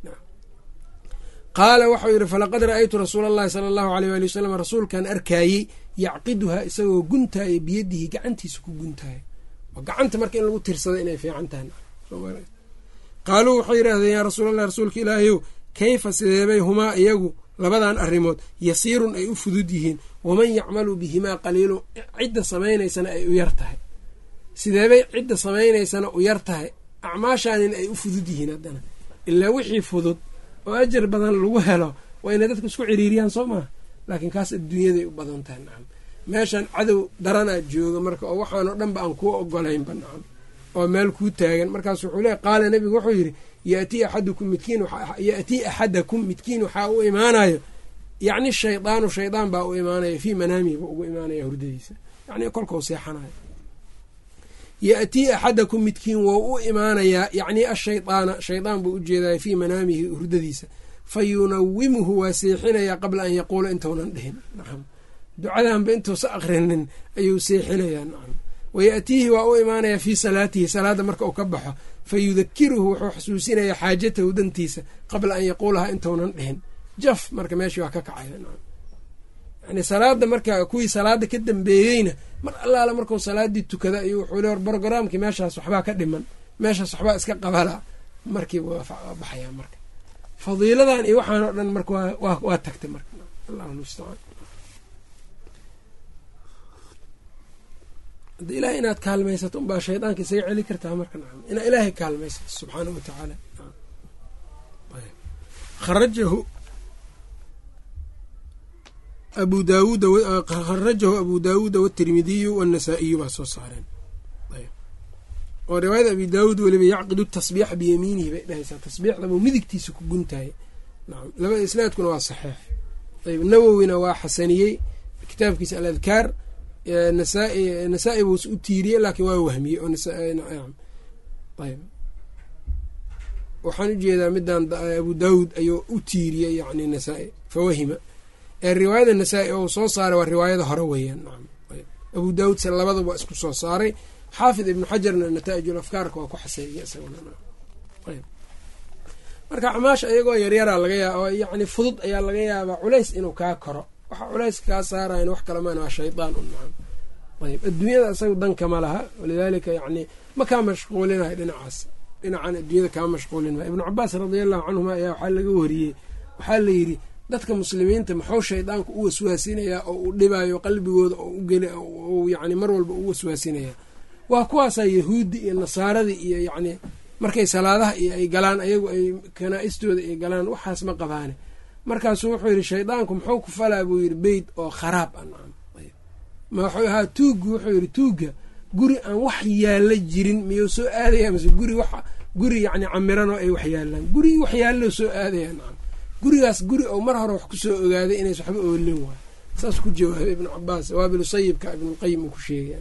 qaala waxau yidhi falaqad ra-aytu rasuula allahi sala allahu aleyh waali wasalam rasuulkan arkaayey yacqiduhaa isagoo guntaaya biyadihi gacantiisa ku guntaaya oo gacanta marka in lagu tirsado inay fiican tahay qaaluu waxay yidhaahdeen yaa rasuulallah rasuulka ilaahayow kayfa sideebay humaa iyagu labadan arrimood yasiirun ay u fudud yihiin waman yacmalu bihimaa qaliilun cidda samaynaysana ay u yar tahay sideebay cidda samaynaysana u yar tahay acmaashaanin ay u fudud yihiin haddana ilaa wixii fudud oo ajar badan lagu helo waa inay dadku isku ciriiriyaan soo maha laakiin kaas adduunyaday u badan tahay nacam meeshan cadow daranaa jooga marka oo waxaanoo dhanba aan kuu ogolaynba nacam oo meel kuu taagan markaas wuxuu leey qaala nebigu wuxuu yidhi yatii axadukum midkiin yatii axadakum midkiin waxaa u imaanayo yacni shaydaanu shaydaan baa u imaanaya fii manaamihi buu ugu imaanaya hurdadiisa yacni kolkau seexanayo yatii axadakum midkiin wou u imaanayaa yacni ashaydaana shaydaan buu u jeedaya fii manaamihi hurdadiisa fa yunawimuhu waa seexinayaa qabla an yaquula intaunan dhihin nacam ducadanba intuusa akrinin ayuu seexinayaa nacam wayatiihi waa u imaanayaa fii salaatihi salaadda marka uu ka baxo fa yudakiruhu wuxuu xasuusinayaa xaajatahu dantiisa qabla an yaquulaha intaunan dhihin jaf marka meeshii waa ka kacaya yani salaada marka kuwii salaada ka dambeeyeyna mar allaala markuu salaadii tukada ayuu wuxuu le brogramkii meeshaas waxbaa ka dhiman meeshaas waxbaa iska qabala markiiba waa baxayaa marka fadiiladan iyo waxaan oo dhan marka waa tagtay marka allahu mustacaan hadda ilahay inaad kaalmaysato unbaa shaydaanka isaga celi kartaa marka nacam inaa ilaahay kaalmaysato subxaanahu wa tacaala kharajahu abu daawuud kharajahu abu daawuuda watirmidiyu waannasaa'iyu baa soo saareen oo riwaayada abi daawuud weliba yacqidu tasbiixa biyamiinihi bay dhahaysaa tasbiixdabuu midigtiisa ku guntaaya nacam labada isnaadkuna waa saxiix ayb nawowina waa xasaniyey kitaabkiisa aladkaar nasaa- nasaa-i buus u tiiriyey laakiin waa wahmiyey oo ayb waxaan ujeedaa midaan abu daawud ayuu u tiiriyey yani nasaa-i fawahima ee riwaayada nasaa-i oo soo saaray waa riwaayada hore weeyaan nacam abu daawud se labadaba isku soo saaray xaafid ibnu xajarna nataa'ijul afkaarka waa ku xaseeyey isaguna ayb marka acmaasha iyagoo yaryaraa laga yaaba oo yacni fudud ayaa laga yaabaa culays inuu kaa koro waxa culays kaa saarayan wax kale maan waa shaydaan un nacam ayb adduunyada isaga dankama laha walidaalika yacni ma kaa mashquulinayo dhinacaas dhinacan adduunyada kaa mashquulinmaya ibnu cabaas radia allahu canhuma ayaa waxaa laga wariyey waxaa la yidhi dadka muslimiinta maxuu shaydaanku u waswaasinayaa oo uu dhibayo qalbigooda oo ugel yani mar walba u waswaasinayaa waa kuwaasaa yahuuddi iyo nasaaradii iyo yacni markay salaadaha iyo ay galaan ayagu ay kanaa-istooda ay galaan waxaas ma qabaane markaasuu wuxuu yidhi shaydaanku muxuu ku falaa buu yidhi beyt oo kharaab a nacam ma wuxuu ahaa tuuggu wuxuu yidhi tuugga guri aan wax yaalla jirin miyuu soo aadaya mase guri wax guri yacni camiran oo ay wax yaallaan gurigii wax yaalloo soo aadaya nacam gurigaas guri oo mar hore wax kusoo ogaaday inays waxba oolin waayo saas ku jawaabay ibnu cabaas waabilu sayibka ibnulqayim uu ku sheegay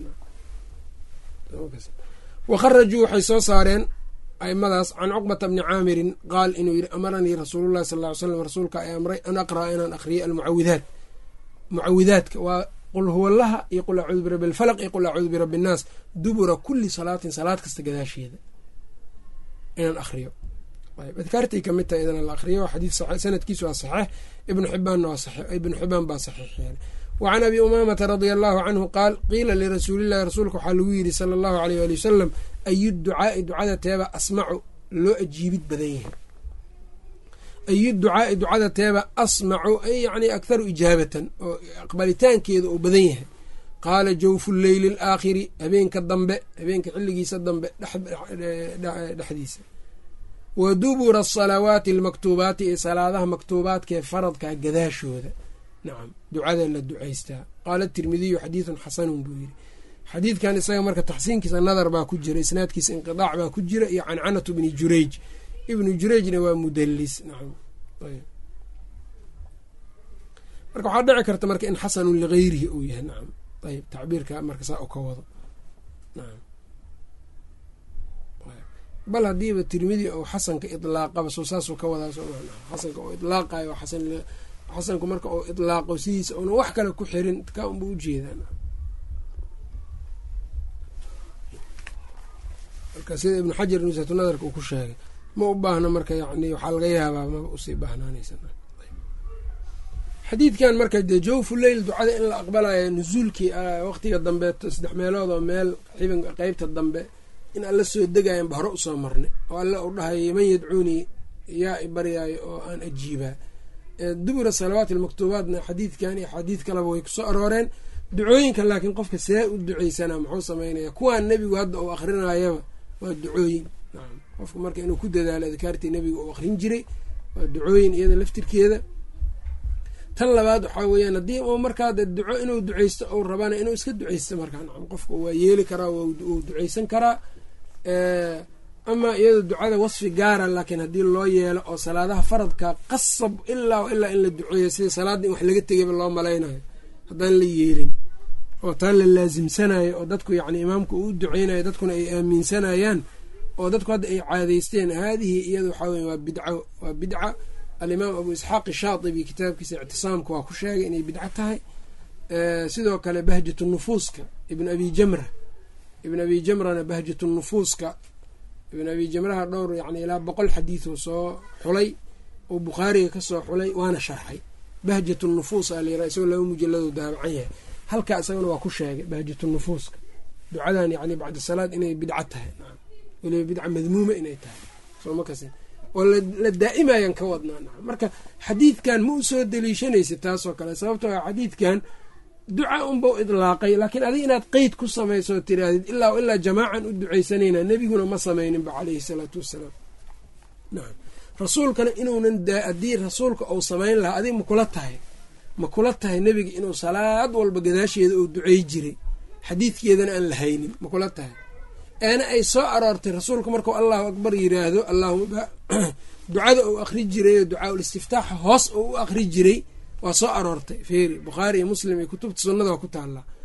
wakharajuu waxay soo saareen aimadaas can cuqbata bni caamirin qaal inuu yidhi amaranii rasuulullahi sal ly slam rasuulka ay amray an aqra'a inaan aqriyo almucawidaat mucawidaadka waa qul huwallaha iyo qul acuudu birabbi alfalaq iyo qul acuudu birabbi innaas dubura kulli salaatin salaad kasta gadaasheeda inaan aqriyo adkaartay kamid tahay idana la aqriyo xadiid sanadkiisu waa saxiix ibnu xibaanna waa ibnu xibaan baa saxiix yeelay wa can abi umaamata radia allahu canhu qaal qiila lirasuulillahi rasuulka waxaa lagu yidhi sala allahu aleyh ali wasalam ayu ducaai ducada teeba asmacu loo ajiibid badan yahay ayu ducaai ducada teeba asmacu ay yani akharu ijaabatan oo aqbalitaankeeda uu badan yahay qaala jawfu leyli alaakhiri habeenka dambe habeenka xilligiisa dambe dhexdiisa wa dubura asalawaati almaktuubaati ee salaadaha maktuubaadkaee faradkaa gadaashooda nacam ducada la ducaystaa qaala tirmidiyu xadiidun xasanun buu yidhi xadiidkan isaga marka taxsiinkiisa nadar baa ku jira isnaadkiisa inqidaac baa ku jira iyo cancanatu bni jurayj ibnu jurayjna waa mudalis nacam marka waxaa dhici karta marka in xasanun ligayrihi uu yahay nacam ayb tacbiirka marka saa u ka wado nacam bal haddiiba tirmidi ou xasanka ilaaqaba soo saasuu ka wadaa xasanka oo ilaaqayo xasan xasanku marka uu ilaaqo sidiisa una wax kale ku xirin ka unba ujeedaa marka sida ibnu xajar nusatu nadarka uu ku sheegay ma u baahna marka yani waxaa laga yaabaa maba usii baahnaanaysa xadiidkan marka dee jawfu leyl ducada in la aqbalayo nusuulkii waqtiga dambe saddex meelood oo meel xibin qeybta dambe in alla soo degayanba hore usoo marnay oo alle u dhahay man yadcuunii yaa i baryaayo oo aan ajiibaa dubura salawaat almaktuubaatna xadiidkan iyo xadiid kaleba way kusoo arooreen ducooyinka laakiin qofka see u duceysanaa muxuu sameynaya kuwaan nebigu hadda uu akrinayaba waa ducooyin nacam qofka marka inuu ku dadaalo adkaartii nebiga uu akrin jiray waa ducooyin iyada laftirkeeda tan labaad waxaa weeyaan haddii uu markaa de duco inuu duceysto ou rabana inuu iska duceysto markaa nacam qofka waa yeeli karaa wuu duceysan karaa ama iyado ducada wasfi gaara laakiin haddii loo yeelo oo salaadaha faradka qasab ilaa ilaa in la duceeyo sida salaadda in wax laga tegayba loo malaynayo haddaan la yeelin oo taa la laasimsanayo oo dadku yacni imaamku uu duceynayo dadkuna ay aaminsanayaan oo dadku hadda ay caadeysteen haadihi iyada waxaa weye waa bidco waa bidca alimaam abu isxaaq shaatibi kitaabkiisa ictisaamka waa ku sheegay inay bidco tahay sidoo kale bahjatu nufuuska ibn abi jamra ibn abi jamrana bahjatu nufuuska ibn abi jamraha dhowr yani ilaa boqol xadiiduu soo xulay oo bukhaariga kasoo xulay waana sharxay bahjatu nufuus a layira isagoo laba mujaladu daabacan yahay halkaa isagana waa ku sheegay bahjatu nufuuska ducadan yani bacda salaad inay bidco tahay weliba bidca madmuuma inay tahay sooma kasi oo la daa'imayan ka wadnaa naam marka xadiidkan ma u soo deliishanaysa taasoo kale sababtoo a xadiidkan duca unbau idlaaqay laakiin adig inaad qeyd ku samayso tiraahdid ilaa ilaa jamaacan u ducaysanayna nebiguna ma samayninba caleyhi salaatu wassalaam nacam rasuulkana inuunan haddii rasuulka uu samayn lahaa adig makula tahay ma kula tahay nebiga inuu salaad walba gadaasheeda uu ducey jiray xadiidkeedana aan la haynin ma kula tahay eena ay soo aroortay rasuulku markuu allahu akbar yiraahdo allahuma ducada uu akri jiray oo ducaa-ul istiftaaxa hoos oo u akri jiray waa soo aroortay feeri bukhaari iyo muslim iyo kutubta sunnada waa ku taallaa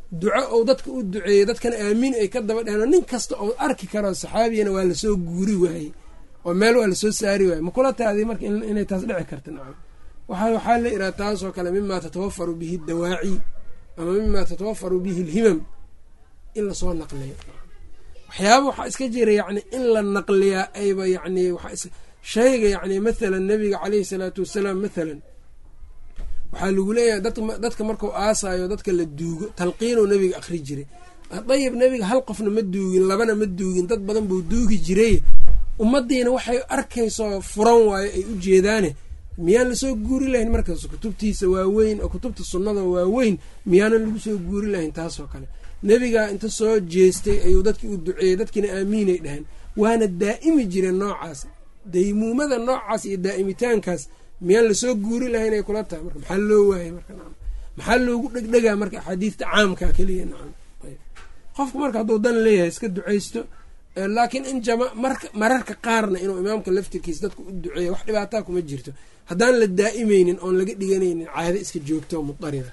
duco ou dadka u duceeyey dadkana aamiin ay ka daba dheheen oo nin kasta oo arki karo saxaabiyana waa lasoo guuri waayey oo meel waa lasoo saari waayey ma kula taadi marka inay taas dhici karta nacam waxaa la ihaha taasoo kale mimaa tatawafaru bihi dawaaci ama mimaa tatawafaru bihi alhimam in lasoo naqliyo waxyaaba waxaa iska jira yacni in la naqliyaa ayba yacni shayga yacni mathalan nabiga caleyhi salaatu wasalaam mathalan waxaa lagu leeyahay dadka markau aasaayo dadka la duugo talqiinuu nabiga akhri jiray dayib nabiga hal qofna ma duugin labana ma duugin dad badan buu duugi jiray ummadiina waxay arkayso furan waayo ay u jeedaane miyaan lasoo guuri lahayn markaas kutubtiisa waaweyn oo kutubta sunnada waaweyn miyaanan lagu soo guuri lahayn taasoo kale nebigaa inta soo jeestay ayuu dadkii u duceeyey dadkiina aamiinay dhaheen waana daa'imi jireen noocaas daymuumada noocaas iyo daa'imitaankaas miyaan lasoo guuri lahayn ay kula tahay marka maxaa loo waayay marka nacam maxaa loogu dhegdhegaa marka axaadiista caamka keliya nacam qofku marka hadduu dan leeyahay iska ducaysto laakiin in jama marka mararka qaarna inuu imaamka laftirkiisa dadku u duceeya wax dhibaataa kuma jirto haddaan la daa'imeynin oon laga dhiganaynin caado iska joogto oo mudarida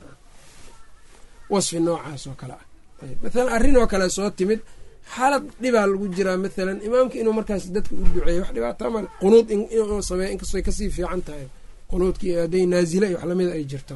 wasfi noocaas oo kale ah mathalan arrin oo kale soo timid xaalad dhibaa lagu jiraa mathalan imaamka inuu markaas dadka u duceeyo wax dhibaataa male qunuud inuu sameeya inkastoo ay kasii fiican tahay qunuudkii hadday naazila iyo wax lamida ay jirto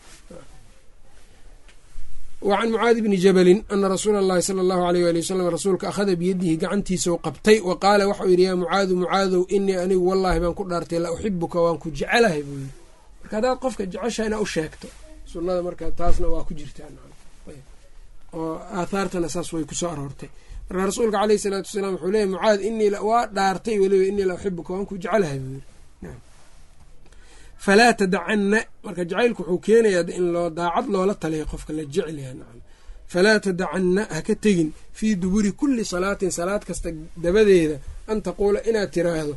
wacan mucaadi bni jabalin ana rasuula allahi sala allahu aleyh ali wasalam rasuulka akhada biyadihi gacantiisau qabtay wa qaala waxau yidhi yaa mucaadu mucaadow inii anigu wallaahi baan ku dhaartay la uxibuka waan ku jecelahay buu yidhi marka haddaad qofka jeceshaha inaa u sheegto sunnada marka taasna waa ku jirtaa oo aathaartana saas way kusoo aroortay marka rasuulka caleyhi salaatu wasalaam wuxuu leeyay mucaad inii waa dhaartay weliba inii la uxibuka waan ku jecelahay buu yidhi falaa tadacanna marka jacaylku wuxuu keenayaa in loo daacad loola taliya qofka la jecel yaha nacam falaa tadacanna ha ka tegin fii duburi kulli salaatin salaad kasta dabadeeda an taquula inaad tiraahdo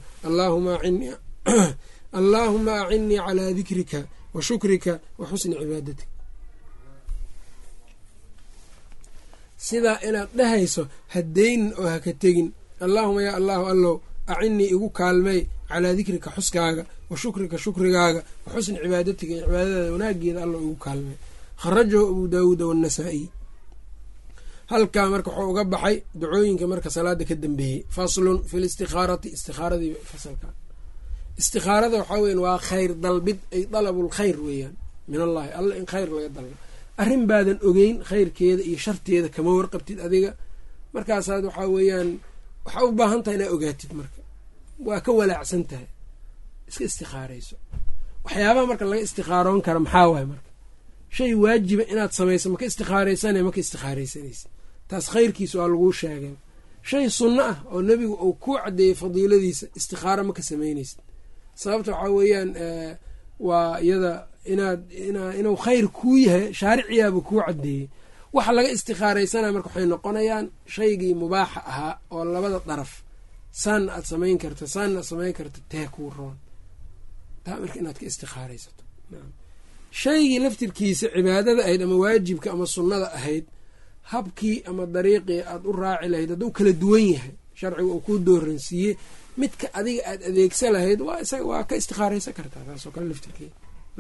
allaahuma acinnii calaa dikrika wa shukrika wa xusni cibaadatik sidaa inaad dhahayso hadaynin oo ha ka tegin allaahuma yaa allaahu allow acinnii igu kaalmay calaa dikrika xuskaaga wa shukrika shukrigaaga wa xusni cibaadatika iyo cibaadadaada wanaageeda alla igu kaalmay kharajahu abuu daawuuda waannasaa'iy halkaa marka wuxuu uga baxay dacooyinka marka salaada ka dambeeyey faslun fi listikhaarati istikaaradii fasalka istikaarada waxaa weyan waa khayr dalbid ay dalabul khayr weeyaan min allahi alla in khayr laga dalbo arrin baadan ogeyn khayrkeeda iyo sharteeda kama warqabtid adiga markaasaad waxaa weeyaan waxaa u baahan tahay inaa ogaatid marka waa ka walaacsan tahay iska istikaarayso waxyaabaha marka laga istikaaroon kara maxaa waay marka shay waajiba inaad samayso maka istikaaraysane maka istikaaraysanaysid taas khayrkiisa waa laguu sheegay shay sunno ah oo nebigu uu kuu caddeeyey fadiiladiisa istikaaro maka samaynaysid sababta waxaa weeyaan waa iyada inaad inuu khayr kuu yahay shaariciyaaba kuu caddeeyey waxa laga istikaaraysanaya marka waxay noqonayaan shaygii mubaaxa ahaa oo labada daraf saanna aad samayn karta saanna aad samayn karta tee kuu roon taa marka inaad ka istikaaraysato shaygii laftirkiisa cibaadada ahayd ama waajibka ama sunnada ahayd habkii ama dariiqii aad u raaci lahayd hadduu kala duwan yahay sharciga uu kuu dooransiiyey midka adiga aad adeegsa lahayd waa isaga waa ka istikaaraysan kartaa taasoo kale laftirkeeda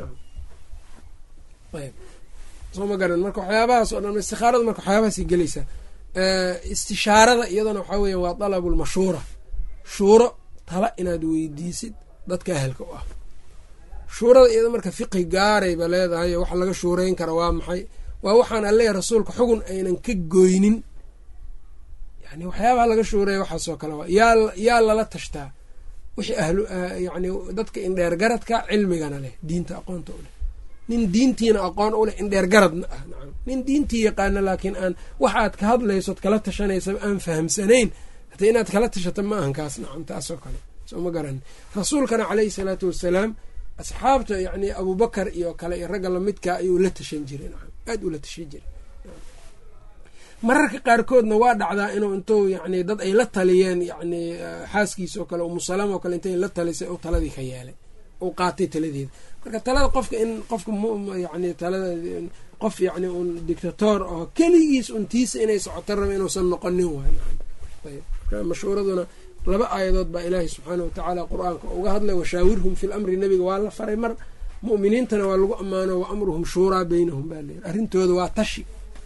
ayb soo ma garan marka waxyaabahaas oo dhan istikaarada marka waxyaabahaasay gelaysaa istishaarada iyadana waxaa weya waa dalabulmashuura shuuro tala inaad weydiisid dadka ahelka u ah shuurada iyada marka fiqhi gaarayba leedahay waxa laga shuureyn kara waa maxay waa waxaan alleeya rasuulka xugun aynan ka goynin yani waxyaabaha laga shuureeya waxaasoo kale waa yaa yaa lala tashtaa wixii ahlu yani dadka indheer garadka cilmigana leh diinta aqoonta u leh nin diintiina aqoon u leh indheer garadna ah nacam nin diintii yaqaana laakiin aan waxaad ka hadlaysood kala tashanaysaba aan fahamsanayn hata inaad kala tashato ma ahan kaas nacam taasoo kale soo ma garan rasuulkana caleyhi salaatu wassalaam asxaabta yacni abubakar iyo kale iyo ragga lamidkaa ayuu la tashan jiray nacam aada ula tashan jiray mararka qaarkoodna waa dhacdaa inuu intuu yacni dad ay la taliyeen yacni xaaskiisa oo kale umusalama oo kale intay la talisay uu taladii ka yeelay uu qaatay taladeeda marka talada qofka in qofka yani talada qof yacni un dictator oo keligiis untiisa inay socoto raba inuusan noqonin waay ayb marka mashhuuraduna laba aayadood baa ilaahay subxaana watacaala qur-aanka uga hadlay washaawirhum fi lamri nebiga waa la faray mar mu'miniintana waa lagu ammaano wa amruhum shuuraa beynahum baa leeyihi arrintooda waa tashi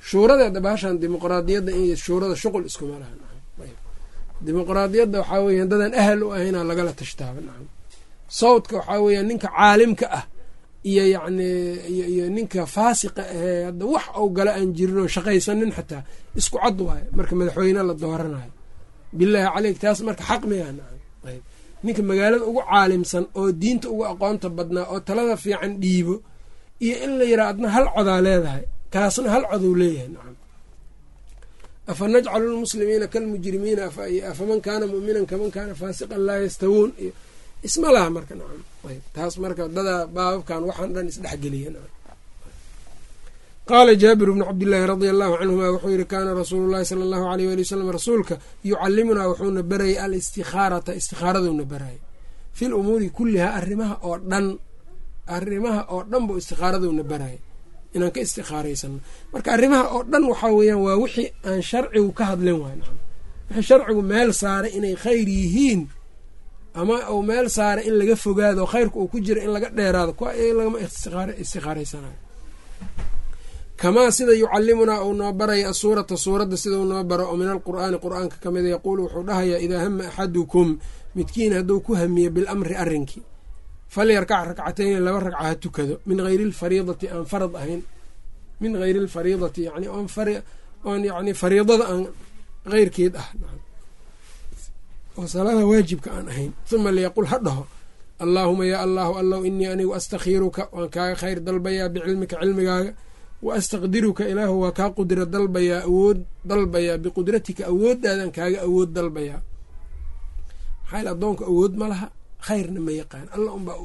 shuuradeeda baashan dimuqraadiyadda in shuurada shuqul iskuma laha dimuqraadiyadda waxaa weya dadaan ahal u ahaynaa lagala tashtaaba nacam sawdka waxaa weya ninka caalimka ah iyo yacni iyo ninka faasiqa ahee hadda wax ou gala aan jirin oo shaqaysanin xataa isku cad waayo marka madaxweyne la dooranayo bilaahi caleyk taas marka xaq miyaa nacam ayb ninka magaalada ugu caalimsan oo diinta ugu aqoonta badnaa oo talada fiican dhiibo iyo in la yiraa adna hal codaa leedahay kaasna hal codou leeyahay nacam afa najcalu lmuslimiina kalmujrimiina afaman kaana mu'minan kaman kaana faasiqan laa yastawuun iyo isma laha marka nacam ayb taas marka dadaa baababkan waxaan dhan isdhexgeliya nacam qaala jaabir bnu cabdillaahi radia allahu canhuma wuxuu yihi kaana rasuulu llahi sala allahu aleyh wali wasalam rasuulka yucalimunaa wuxuuna barayay alistihaarata istikhaaraduuna barayay fi lumuuri kullihaa arrimaha oo dhan arrimaha oo dhan buu istikhaaraduuna barayay inaan ka istikhaaraysano marka arrimaha oo dhan waxaa weeyaan waa wixii aan sharcigu ka hadlin waay nacam wixii sharcigu meel saaray inay khayr yihiin ama uu meel saaray in laga fogaado khayrka uu ku jira in laga dheeraado kuwa lagama istikhaaraysanayo kamaa sida yucalimunaa uu noo baraya asuurata suuradda sidau noo baro oo min alqur'aani qur-aanka ka mida yaquulu wuxuu dhahayaa idaa hama axadukum midkiin hadduu ku hamiye bilamri arrinkii falyarkac rakcatayni laba ragca ha tukado min hayri lfariidati aan farad ahayn min hayri lfariidati yani oon yani fariidada aan heyrkeed ah oo salaada waajibka aan ahayn uma liyaqul ha dhaho allaahuma yaa allahu allow inii anigu astakhiiruka waan kaaga khayr dalbayaa bicilmika cilmigaaga wa astaqdiruka ilaahu waa kaa qudra dalbayaa awood dalbayaa biqudratika awoodaadan kaaga awood dalbayaa maxaa addoonka awood ma laha khayrna ma yaqaan alla unbaa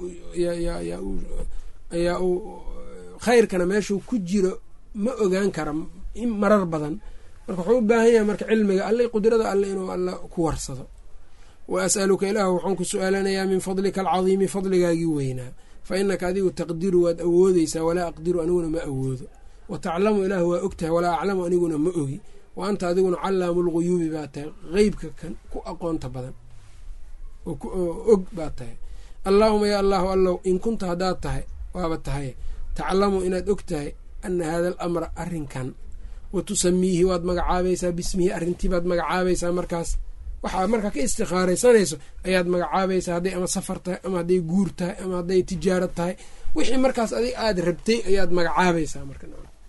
ayaa uu khayrkana meeshuu ku jiro ma ogaan kara marar badan marka wuxuu u baahan yahay marka cilmiga alle qudrada alle inuu alla ku warsado wa as'aluka ilaahu waxaan ku su-aalanayaa min fadlika alcadiimi fadligaagii weynaa fa inaka adigu taqdiru waad awoodeysaa walaa aqdiru aniguna ma awoodo wa taclamu ilaahu waa og tahay walaa aclamu aniguna ma ogi wa anta adiguna callaamu lguyuubi baa tahay qeybka kan ku aqoonta badan oo og baa tahay allaahuma yaa allahu allow in kunta haddaad tahay waaba tahay taclamu inaad og tahay ana haada alamra arrinkan wa tusamiihi waad magacaabaysaa bismihi arrintii baad magacaabaysaa markaas waxaa markaa ka istikhaaraysanayso ayaad magacaabaysaa hadday ama safar tahay ama hadday guur tahay ama hadday tijaaro tahay wixii markaas adig aada rabtay ayaad magacaabaysaa marka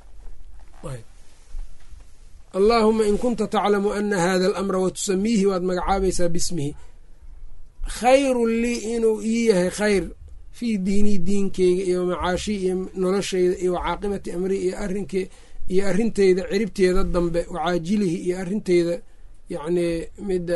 allaahuma in kunta taclamu ana hada alamra wa tusamiihi waad magacaabaysaa bismihi khayrun lii inuu ii yahay khayr fii diinii diinkeyga iyo macaashii iyo nolosheyda iyo wacaaqibati amri iyo arinkee iyo arrinteyda ciribteeda dambe wacaajilihi iyo arrinteyda yacnii midda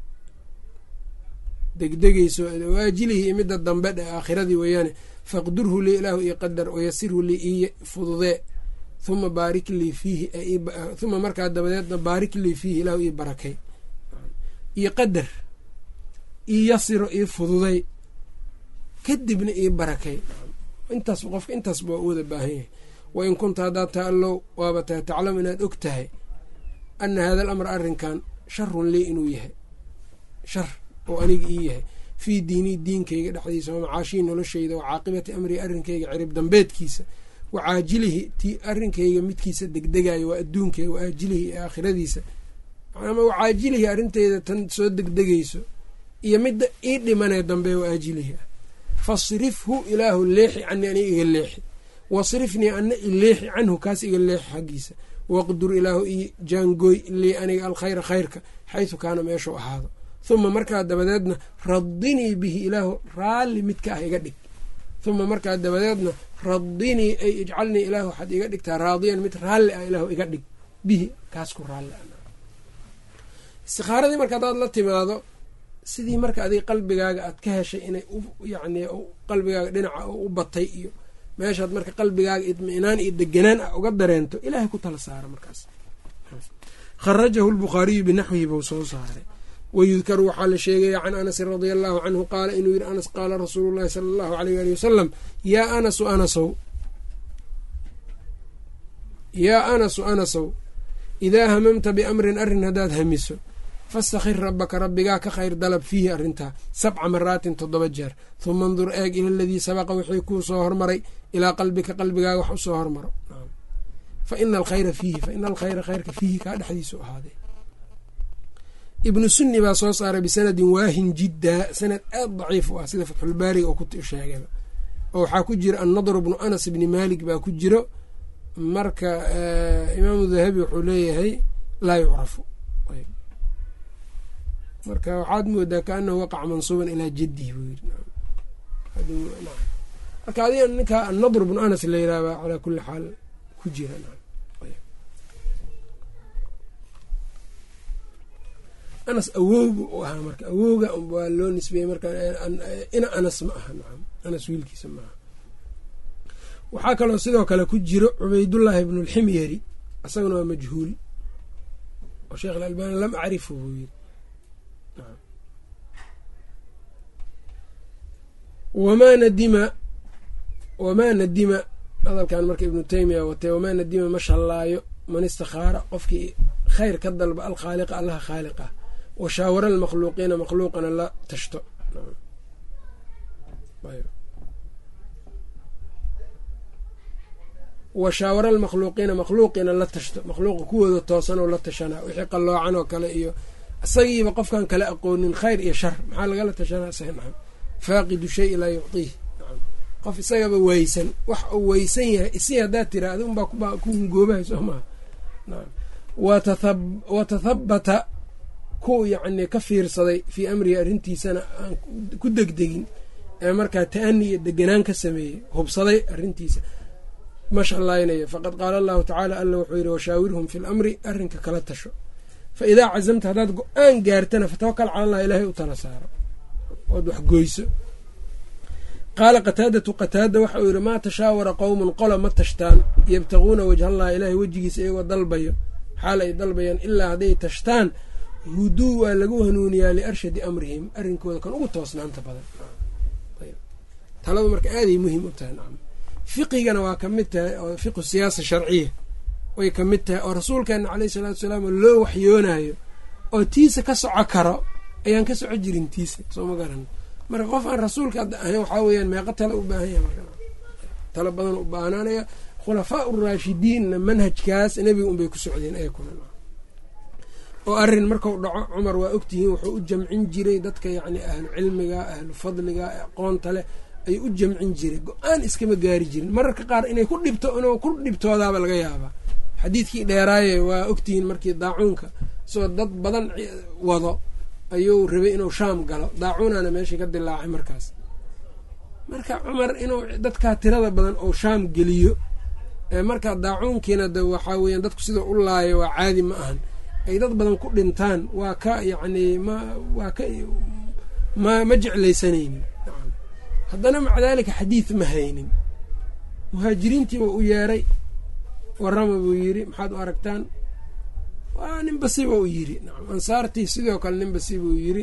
degdegeyso waajilihi iyo midda dambe dhe aakhiradii weeyaane faqdurhu lii ilaahu io qadar wayasirhu lii ii fududee huma baarik lii fiihi huma markaa dabadeedna baarik lii fiihi ilaahu ii barakay iyo qadar ii yasiro ii fududay kadibna ii barakay intaas qofka intaas baa u wada baahan yahay wa in kunta haddaad tahay allow waaba tahay taclamu inaad og tahay ana hada alamra arrinkan sharun lii inuu yahay shar oo aniga ii yahay fii diinii diinkayga dhexdiisa wa macaashii nolosheyda wa caaqibati amrii arrinkayga cirib dambeedkiisa wa caajilihi ti arrinkayga midkiisa degdegayo waa adduunkayga wa aajilihi iyo aakhiradiisa ama wa caajilihi arrinteyda tan soo degdegayso iyo midda ii dhimanee dambe wa aajilihi ah fasrifhu ilaahu leexi canii aniga iga leexi wasrifnii ana i leexi canhu kaas iga leexi xaggiisa waqdur ilaahu ii jaangooy lii aniga alkhayra khayrka xaysu kaana meeshuu ahaado huma markaa dabadeedna radinii bihi ilaahu raalli midka ah iga dhig huma markaa dabadeedna radinii ay ijcalnii ilaahu waxaad iga dhigtaa raadiyan mid raalli ah ilaahu iga dhig bihi kaas ku raalli ah istikhaaradii marka haddaad la timaado sidii marka adig qalbigaaga aad ka heshay inay yani qalbigaaga dhinaca u batay iyo meeshaad marka qalbigaaga idminaan iyo deganaan ah uga dareento ilaahay ku tala saara markaas kharajahu lbukhaariyu binaxwihi buu soo saaray wayudkaru waxaa la sheegaya can anasin radia allahu canhu qaala inuu yihi anas qaala rasuulu llahi sala allahu aleyh ali wasalam yaa anasu anasow yaa anasu anasow idaa hamamta biamrin arrin haddaad hamiso fastakhir rabbaka rabbigaa ka khayr dalab fiihi arrintaa sabca maraatin toddoba jeer huma andur eeg ila aladii sabaqa wixii kuu soo hormaray ilaa qalbika qalbigaaga wax usoo hormaro fa ina alkhayra fiihi fa ina alkhayra khayrka fiihi kaa dhexdiisu ahaaday ibnu sunni baa soo saaray bisanadin waahin jiddaa sanad aad daciif u ah sida fatxulbaariga oo ku sheegaba oo waxaa ku jira annadr bnu anas bni malik baa ku jiro marka imaamu dahabi wuxuu leeyahay laa yucrafu marka waxaad moodaa kaanahu waqaca mansuuban ilaa jadihi buu yiri marka adiga ninka annadr bnu anas la yiraahba calaa kuli xaal ku jira anas awowga u ahaa marka awowga waa loo nisbeeyey marka ina anas ma aha nacam anas wiilkiisa ma aha waxaa kaloo sidoo kale ku jiro cubaydullaahi ibnu lximyari isaguna waa majhuul oo sheekh alalbani lam acrifu buu yiri wamaa nadima wamaa nadima hadalkan marka ibnu taymiya watay wamaa nadima ma shallaayo man istakhaara qofkii khayr ka dalba alkhaaliqa allaha khaaliqah wa shaawara almakhluuqiina makhluuqana la tashto wa shaawara almakhluuqiina makhluuqiina la tashto makhluuqa kuwooda toosanoo la tashanaa wixii qalloocan oo kale iyo isagiiba qofkan kala aqoonin khayr iyo shar maxaa lagala tashanaa isaga nacam faaqidu shay laa yuctiih nacam qof isagaba weysan wax uu weysan yahay isii haddaad tiraahda unbaa ku hungoobahay soo maha nacam wa tathabata ku yacni ka fiirsaday fii amrihi arrintiisana aan ku degdegin ee markaa ta'ani iyo deganaan ka sameeyey hubsaday arrintiisa ma shallaynaya faqad qaala allahu tacaala alla wuxuu yidhi washaawirhum fi lamri arrinka kala tasho fa idaa cazamta haddaad go-aan gaartana fatawakal cala allah ilaahay u tala saaro ood wax goyso qaala qataadatu qataada waxa uu yidhi maa tashaawara qowmun qola ma tashtaan yabtaguuna wajhallahi ilaahay wejigiisa iyagoo dalbayo xaal ay dalbayaan ilaa hadday tashtaan huduu waa lagu hanuuniyaa liarshadi amrihim arrinkooda kan ugu toosnaanta badan taladu marka aaday muhiim u tahay nacam fiqigana waa ka mid tahay oo fiqu siyaasa sharciya way ka mid tahay oo rasuulkeena caleyhi salaatu salaam loo waxyoonayo oo tiisa ka soco karo ayaan ka soco jirin tiisa soo ma garan marka qof aan rasuulka hadda ahayn waxaa weeyaan meeqo tale u baahan yahay marka talo badan u baahnaanaya khulafaa uraashidiinna manhajkaas nebiga unbay ku socdeen ayakuna oo arrin markau dhaco cumar waa ogtihiin wuxuu u jamcin jiray dadka yacni ahlu cilmiga ahlu fadliga aqoonta leh ayuu u jamcin jiray go-aan iskama gaari jirin mararka qaar inay ku dhibto inuu ku dhibtoodaaba laga yaabaa xadiidkii dheeraaye waa ogtihiin markii daacuunka isagoo dad badan wado ayuu rabay inuu shaam galo daacuunana meeshii ka dilaacay markaas marka cumar inuu dadkaa tirada badan oo shaam geliyo marka daacuunkiina de waxaa weeyaan dadku sida u laaya waa caadi ma ahan ay dad badan ku dhintaan waa ka yacni ma waa ka ma ma jeclaysanaynin haddana maca daalika xadiid ma haynin muhaajiriintii buu u yeeray warama buu yidhi maxaad u aragtaan waa ninbasi buu yidhi nacam ansaartii sidoo kale ninbasi buu yidhi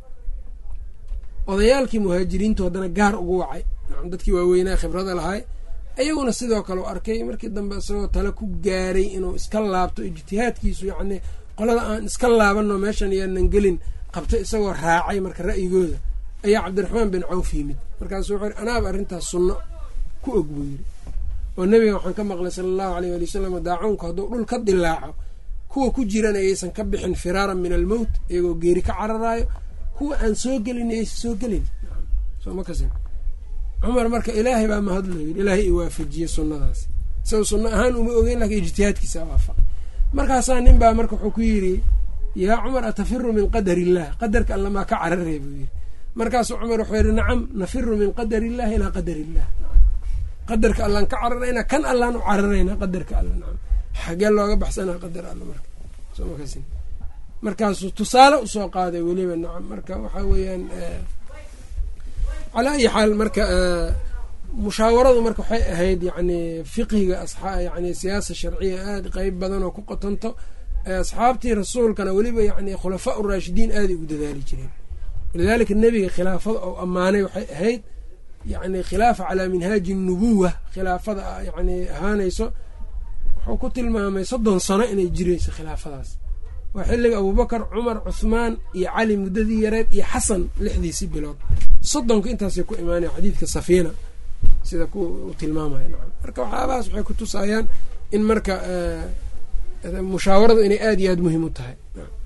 odayaalkii muhaajiriintu haddana gaar ugu wacay nacam dadkii waaweynaa khibrada lahay ayaguna sidoo kale u arkay markii dambe isagoo tale ku gaaray inuu iska laabto ijtihaadkiisu yacnii qolada aan iska laabanno meeshan yaanan gelin qabto isagoo raacay marka ra'yigooda ayaa cabdiraxmaan bin cawf yimid markaasuu wuxuu yidhi anaaba arrintaas sunno ku og buu yidhi oo nebiga waxaan ka maqlay sala allahu aleyh waali wasalam daacuunku hadduu dhul ka dilaaco kuwa ku jiran ayaysan ka bixin firaaran min almowt iyagoo geeri ka cararaayo kuwa aan soo gelin ayaysan soo gelin sooma kasin cumar marka ilaahay baa mahadlo yidhi ilaahay i waafajiyey sunnadaas isaga sunno ahaan uma ogeyn laakiin ijtihaadkiisa waafaqa markaasaa nin baa marka wuxuu ku yidhi yaa cumar atafiru min qadar illah qadarka alla maa ka cararey buu yidhi markaasuu cumar wuxuu yidhi nacam nafiru min qadar illahi ilaa qadar illah qadarka allaan ka cararaynaa kan allaan u cararaynaa qadarka alla nacam xagee looga baxsanaa qadar alla marka soomakasin markaasuu tusaale usoo qaaday weliba nacam marka waxaa weeyaan calaa ayi xaal marka mushaawaradu marka waxay ahayd yacni fiqhiga yani siyaasa sharciya aada qeyb badan oo ku qotonto asxaabtii rasuulkana weliba yani khulafaa uraashidiin aaday ugu dadaali jireen walidaalika nebiga khilaafada oo ammaanay waxay ahayd yani khilaafa calaa minhaaji nubuwa khilaafada yani ahaanayso wuxuu ku tilmaamay soddon sano inay jireyso khilaafadaas waa xilliga abuubakar cumar cuhmaan iyo cali muddadii yareed iyo xasan lixdiisi bilood soddonka intaasay ku imaanaya xadiidka safiina sida ku tilmaamaya nacam marka waxyaabahaas waxay ku tusayaan in marka mushaawaradu inay aada iyo aada muhiim u tahay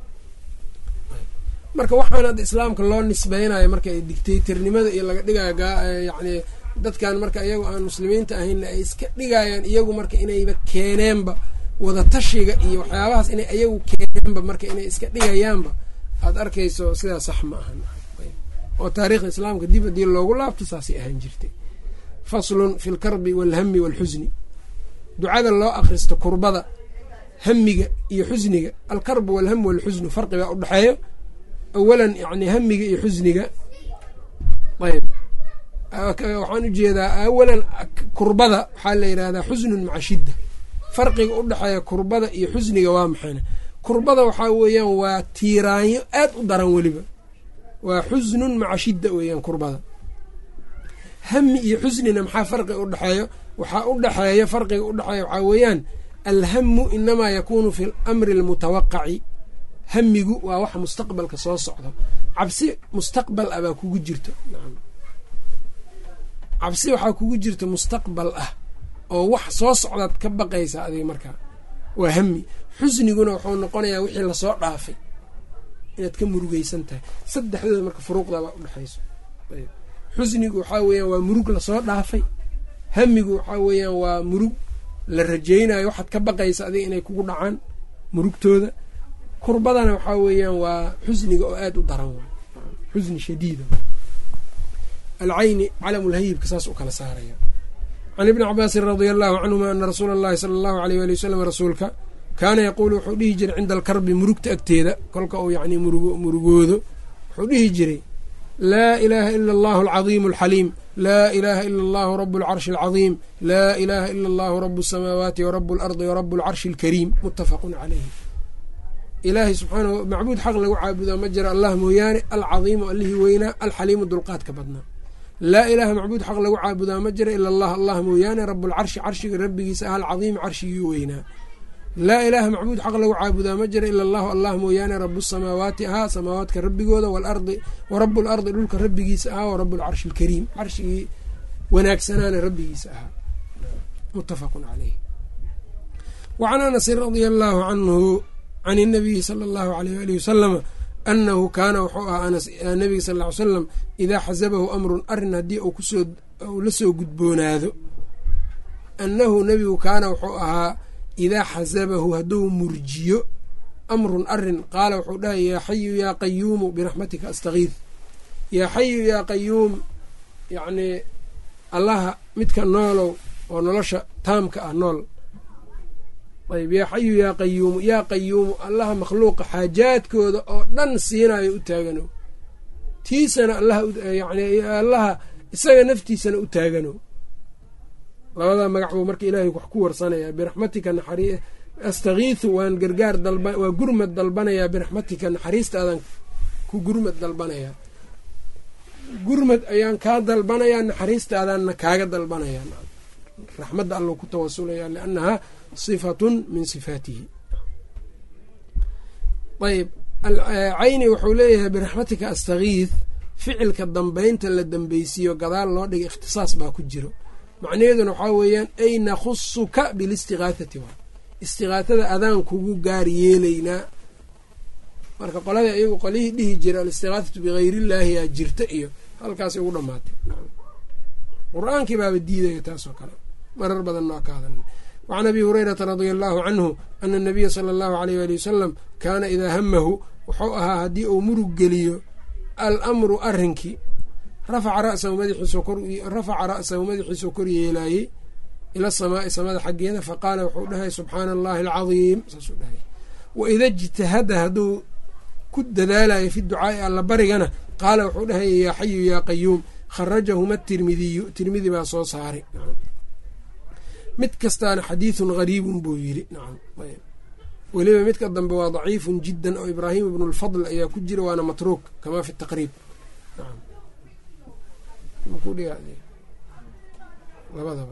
marka waxaan hadda islaamka loo nisbeynayo marka dictatornimada iyo laga dhigayo yacni dadkan marka iyagu aan muslimiinta ahaynna ay iska dhigayaan iyagu marka inayba keeneenba wadatashiga iyo waxyaabahaas inay iyagu keeneenba marka inay iska dhigayaanba aada arkayso sidaa sax ma ahan oo taariikhda islaamka dib haddii loogu laabto saasay ahaan jirtay faslun fi lkarbi waalhami waalxusni ducada loo akhristo kurbada hamiga iyo xusniga alkarbu walham walxusnu farqibaa udhexeeyo awalan yani hamiga iyo xusniga ayb waxaan ujeedaa awalan kurbada waxaa la yidhahdaa xusnun maca shidda farqiga udhexeeya kurbada iyo xusniga waa maxayna kurbada waxaa weeyaan waa tiiraanyo aad u daran weliba waa xusnun maca shidda weeyaan kurbada hami iyo xusnina maxaa farqiga udhexeeyo waxaa udhexeeya farqiga udhexeeya waxaa weeyaan alhamu inamaa yakuunu fi lamri almutawaqaci hamigu waa waxa mustaqbalka soo socdo cabsi mustaqbal ah baa kugu jirto cabsi waxaa kugu jirta mustaqbal ah oo wax soo socdaad ka baqaysa adiga markaa waa hami xusniguna wuxuu noqonayaa wixii lasoo dhaafay inaad ka murugeysan tahay saddexdooda marka furuuqdabaa udhexayso xusnigu waxaa weeyaan waa murug lasoo dhaafay hamigu waxaa weeyaan waa murug la rajeynayo waxaad ka baqaysa adiga inay kugu dhacaan murugtooda kurbadana waxaa weeyaan waa xusniga oo aada u daran waay xusni shadiida alcayni calamulhayibka saas u kala saaraya can ibni cabaasin radia allahu canhuma ana rasuula allahi sala allahu aleyh wali wasalam rasuulka kaana yaquulu wuxuu dhihi jiray cinda alkarbi murugta agteeda kolka uu yacni murugoodo wuxuu dhihi jiray laa ilaaha ila allahu alcadiimu alxaliim laa ilaaha ila allahu rabu alcarshi alcadiim laa ilaaha ila allahu rabu asamaawaati warabu alardi warabu alcarshi alkariim muttafaqun caleyhi ilaahay subxaana macbuud xaq lagu caabudaa ma jira allah mooyaane alcadiimu allihii weynaa alxaliimu dulqaadka badnaa laa ilaaha macbuud xaq lagu caabudaa ma jira ila allah allah mooyaane rabuulcarshi carshiga rabbigiisa ah alcadiimi carshigii weynaa laa ilaaha macbuud xaq lagu caabudaa ma jira ila allahu allah mooyaane rabu samaawaati ahaa samaawaadka rabbigooda waalardi warabu lardi dhulka rabbigiisa ahaa warabu lcarshi alkariim carshigii wanaagsanaana rabbigiisa ahaa muttafaqun caleyh wacan anasin radia allaahu canhu can inabiyi sala allahu aleyh alihi wasalama anahu kaana wuxuu ahaa nabiga sal ly salam idaa xasabahu amrun arin haddii uu kusoo uu la soo gudboonaado annahu nebigu kaana wuxuu ahaa idaa xasabahu hadduu murjiyo amrun arin qaala wuxuu dhahay yaa xayu yaa qayuumu biraxmatika astakiid yaa xayu yaa qayuum yacnii allaha midka noolow oo nolosha taamka ah nool ayb yaa xayu yaa qayuumu yaa qayuumu allaha makhluuqa xaajaadkooda oo dhan siinayo u taagano tiisana allahyani allaha isaga naftiisana u taagano labadaa magac buu marka ilaahay wax ku warsanayaa biraxmatika naxari astakiisu waan gargaar dalba waa gurmad dalbanayaa biraxmatika naxariistaadan ku gurmad dalbanayaa gurmad ayaan kaa dalbanayaa naxariistaadaanna kaaga dalbanayaa raxmadda allo ku tawasulaya liannahaa sifatun min sifaatihi ayb cayni wuxuu leeyahay biraxmatika astakiid ficilka dambeynta la dambeysiiyo gadaal loo dhiga ikhtisaas baa ku jiro macnaheeduna waxaa weeyaan ay nakhusuka bilistiqaathati waa istiqaathada adaan kugu gaar yeelaynaa marka qolada iyagu qolihii dhihi jira alistiqaathatu bikayriillaahi yaa jirta iyo halkaasay ugu dhamaatay qur-aankii baaba diidaya taasoo kale marar badan noo ka hadalna wacan abi hurayrata radia allahu canhu ana anabiya sala allahu aleyh ali wasalam kaana idaa hamahu wuxuu ahaa haddii uu murug geliyo alamru arrinkii rafaca rasahu madaxiisrafaca ra'sahu madaxiisuu kor yeelaayey ila samaa'i samada xaggeeda faqaala wuxuu dhahay subxaana allahi alcadiim saasuu dhahay waida ijtahada hadduu ku dadaalayo fi ducaa'i alla barigana qaala wuxuu dhahay yaa xayu yaa qayuum kharajahuma tirmidiyu tirmidi baa soo saaray mid kastaana xadiidun gariibun buu yiri weliba midka dambe waa daciifun jiddan oo ibraahim ibnu lfadl ayaa ku jira waana matruuk kamaa fi taqriib labadaba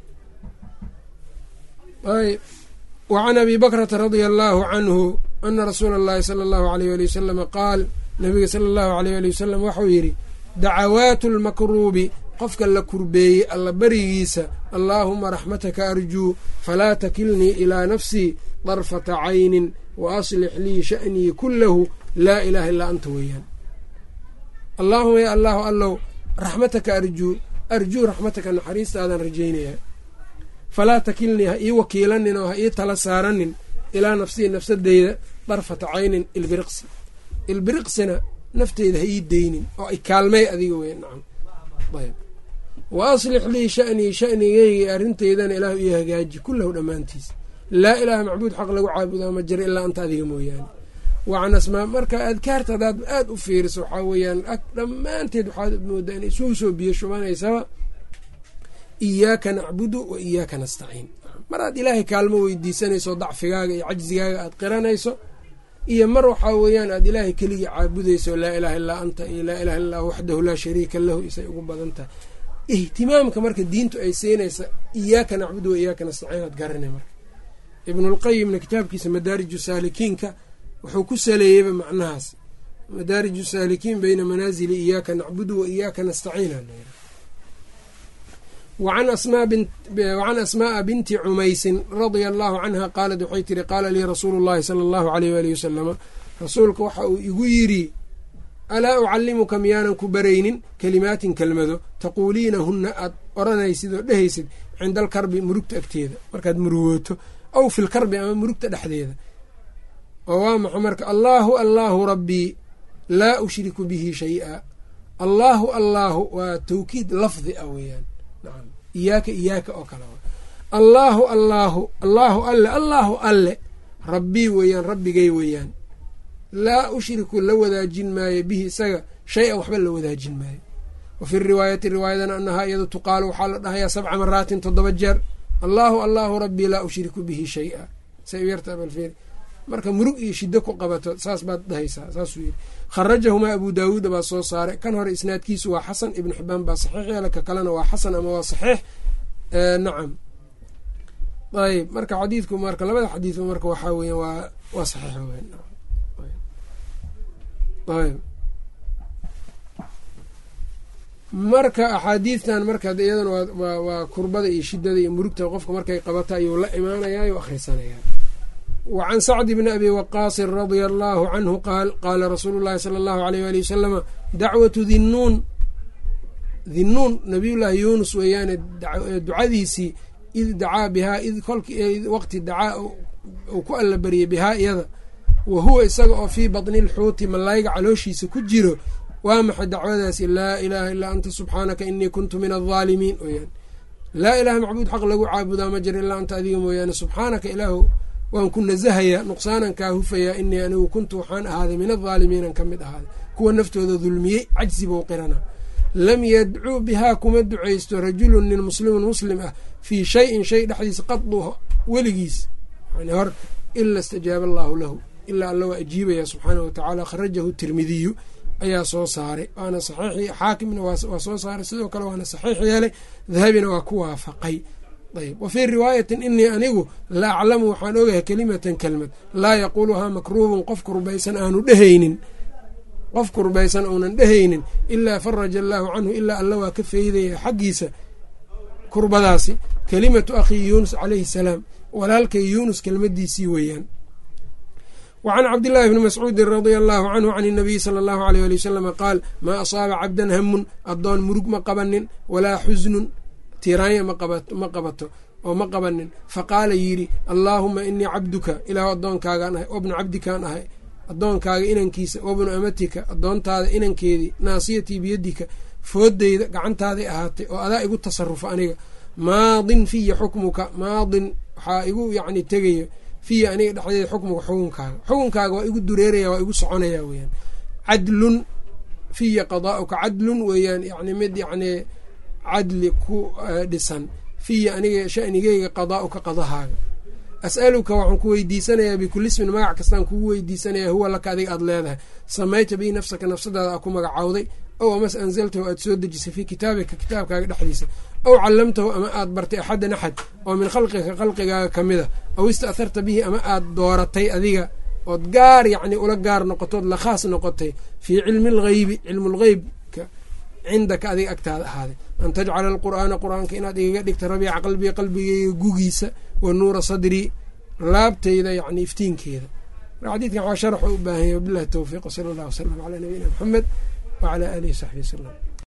ayb wacan abi bakrata radia allaahu canhu ana rasuula allahi sala allahu aleyh ali wasalama qaal nabiga sala allahu aleyh ali wasalam waxau yidhi dacawaatu lmakruubi qofka la kurbeeyey alla berigiisa allaahuma raxmataka arjuu falaa takilnii ilaa nafsii darfata caynin wa aslix lii sha'nii kullahu laa ilaaha illaa anta weeyaan allaahuma ya allaahu allow raxmataka arjuu arjuu raxmataka naxariistaadaan rajaynayaa falaa takilnii ha ii wakiilanin oo ha ii tala saaranin ilaa nafsii nafsadeyda darfata caynin ilbiriqsi ilbiriqsina nafteyda ha ii deynin oo ay kaalmey adiga wey nacam ayb wa aslix lii sha'nii sha'nigeyga arrinteydana ilaahu ii hagaaji kullahu dhammaantiisa laa ilaaha macbuud xaq lagu caabudaa ma jiro ilaa anta adiga mooyaane wacan asmaa marka adkaarta hadaad aada u fiiriso waxaa weeyaan dhammaanteed waxaad moodaa in isugu soo biyo shubanaysaba iyaaka nacbudu wa iyaaka nastaciin mar aad ilaahay kaalmo weydiisanayso dacfigaaga iyo cajzigaaga aad qiranayso iyo mar waxaa weeyaan aad ilaahay keligii caabudayso laa ilaaha illaa anta iyo laa ilaha illaa waxdahu laa shariika lahu isay ugu badan tahay ihtimaamka marka diintu ay siinaysa iyaaka nacbudu wa iyaaka nastaciin aad garanay marka ibnulqayimna kitaabkiisa madaariju saalikiinka wuxuu ku saleeyeyba macnahaas madaariju saalikiin beyna manaasili iyaaka nacbudu wa iyaaka nastaciin wacan asmaaa binti cumaysin radia allaahu canha qaalat waxay tiri qaala lii rasuulu llahi sala allahu aleyh waalihi wasalama rasuulka waxa uu igu yidhi alaa ucallimuka miyaanan ku baraynin kelimaatin kelmado taquuliinahunna aad odhanaysid oo dhehaysid cinda alkarbi murugta agteeda markaad murugooto aw fi lkarbi ama murugta dhexdeeda oo waa maxa marka allaahu allaahu rabbii laa ushriku bihi shay-a allaahu allaahu waa tawkiid lafdi ah weeyaan nacam iyaaka iyaaka oo kale allaahu allaahu allaahu alle allaahu alle rabbii weeyaan rabbigay weeyaan laa ushriku la wadaajin maayo bihi isaga shay-an waxba la wadaajin maayo wa fi riwaayati riwaayadana anahaa iyado tuqaalu waxaa la dhahayaa sabca maraatin toddoba jeer allaahu allaahu rabbii laa ushriku bihi shay-a say u yarta balfeer marka murug iyo shiddo ku qabato saas baad dhahaysaa saasuu yidhi kharajahumaa abu daawuuda baa soo saaray kan hore isnaadkiisu waa xasan ibnu xibaan baa saxiix yeela ka kalena waa xasan ama waa saxiix nacam ayb marka xadiidku marka labada xadiidba marka waxaa weya waa waa saxiix ayb marka axaadiidtan marka iyadana waa waa kurbada iyo shidada iyo murugta qofka markay qabata ayuu la imaanayaa o akhrisanayaa wa can sacdi bni abi waqaasin radia allaahu canhu qaal qaala rasuulu llahi sala allahu aleyh waali wasalama dacwatu dinnuun dinnuun nabiyullaahi yuunus weeyaane ducadiisii id dacaa bihaa id kolkii waqti dacaa uu ku alla bariyey bihaa iyada wa huwa isaga oo fii batni lxuuti malaayiga calooshiisa ku jiro waa maxay dacwadaasi laa ilaaha illaa anta subxaanaka inii kuntu min aldaalimiin weyaan laa ilaaha macbuud xaq lagu caabudaa ma jiro ilaa anta adiga mooyaane subxaanaka ilaahu waan ku nasahayaa nuqsaanan kaa hufayaa inii anigu kuntu waxaan ahaaday min aldaalimiinan ka mid ahaaday kuwa naftooda dulmiyey cajsi bou qirana lam yadcuu bihaa kuma ducaysto rajulun nin muslimun muslim ah fii shayin shay dhexdiisa qadu weligiis yani hor ila istajaaba allaahu lahu ilaa alla waa ajiibaya subxaanah watacaala kharajahu tirmidiyu ayaa soo saaray waana saxiix xaakimna waa soo saaray sidoo kale waana saxiix yeelay dahabina waa ku waafaqay ayb wa fii riwaayatin inii anigu la aclamu waxaan ogahay kelimatan kelmad laa yaquuluhaa makruubun qof kurbaysan aanu dhehaynin qof kurbaysan uunan dhehaynin ilaa faraja allaahu canhu ilaa alla waa ka feydaya xaggiisa kurbadaasi kelimatu akhii yuunus calayhi salaam walaalkay yuunus kelmadiisii weeyaan wa can cabdillaahi bni mascuudin radia allaahu canhu can inabiyi sala allahu aleyh ali wasalama qaal maa asaaba cabdan hamun addoon murug ma qabanin walaa xusnun tiiraanya ma qabato oo ma qabanin faqaala yidhi allaahuma inii cabduka ilaahu addoonkaagaan ahay wabnu cabdikaan ahay addoonkaaga inankiisa wabnu amatika addoontaada inankeedii naasiyatii biyadika foodeyda gacantaaday ahaatay oo adaa igu tasarufa aniga maadin fiya xukmuka maadin waxaa igu yacni tegaya fiya aniga dhexdeeda xukmuka xukunkaaga xukunkaaga waa igu dureeraya waa igu soconaya weeyaan cadlun fiya qadaa'uka cadlun weeyaan yani mid yacni cadli ku dhisan fiya aniga shanigeyga qadaa'uka qadahaaga as'aluka waxaan ku weydiisanayaa bikulli ismin magac kastaan kugu weydiisanayaa huwa laka adiga aada leedahay samayta bii nafsaka nafsadaada aa ku magacawday ow amas anzaltahu aad soo dejisay fii kitaabika kitaabkaaga dhexdiisa aw callamtahu ama aad bartay axadan axad oo min khalqika khalqigaaga ka mid a aw ista'harta bihi ama aad dooratay adiga ood gaar yacni ula gaar noqotood la khaas noqotay fii cilmi algheybi cilmulgheybka cindaka adiga agtaada ahaaday an tajcala alqur'aana qur-aanka inaad igaga dhigta rabiica qalbiga qalbigeyga gugiisa wa nuura sadrii laabtayda yani iftiinkeeda xadiidkan waxaa sharxu u baahanya wabilahi towfiiq wsala allah wasalam calaa nabiyina maxamed wacalaa aalihi w saxbi wasalam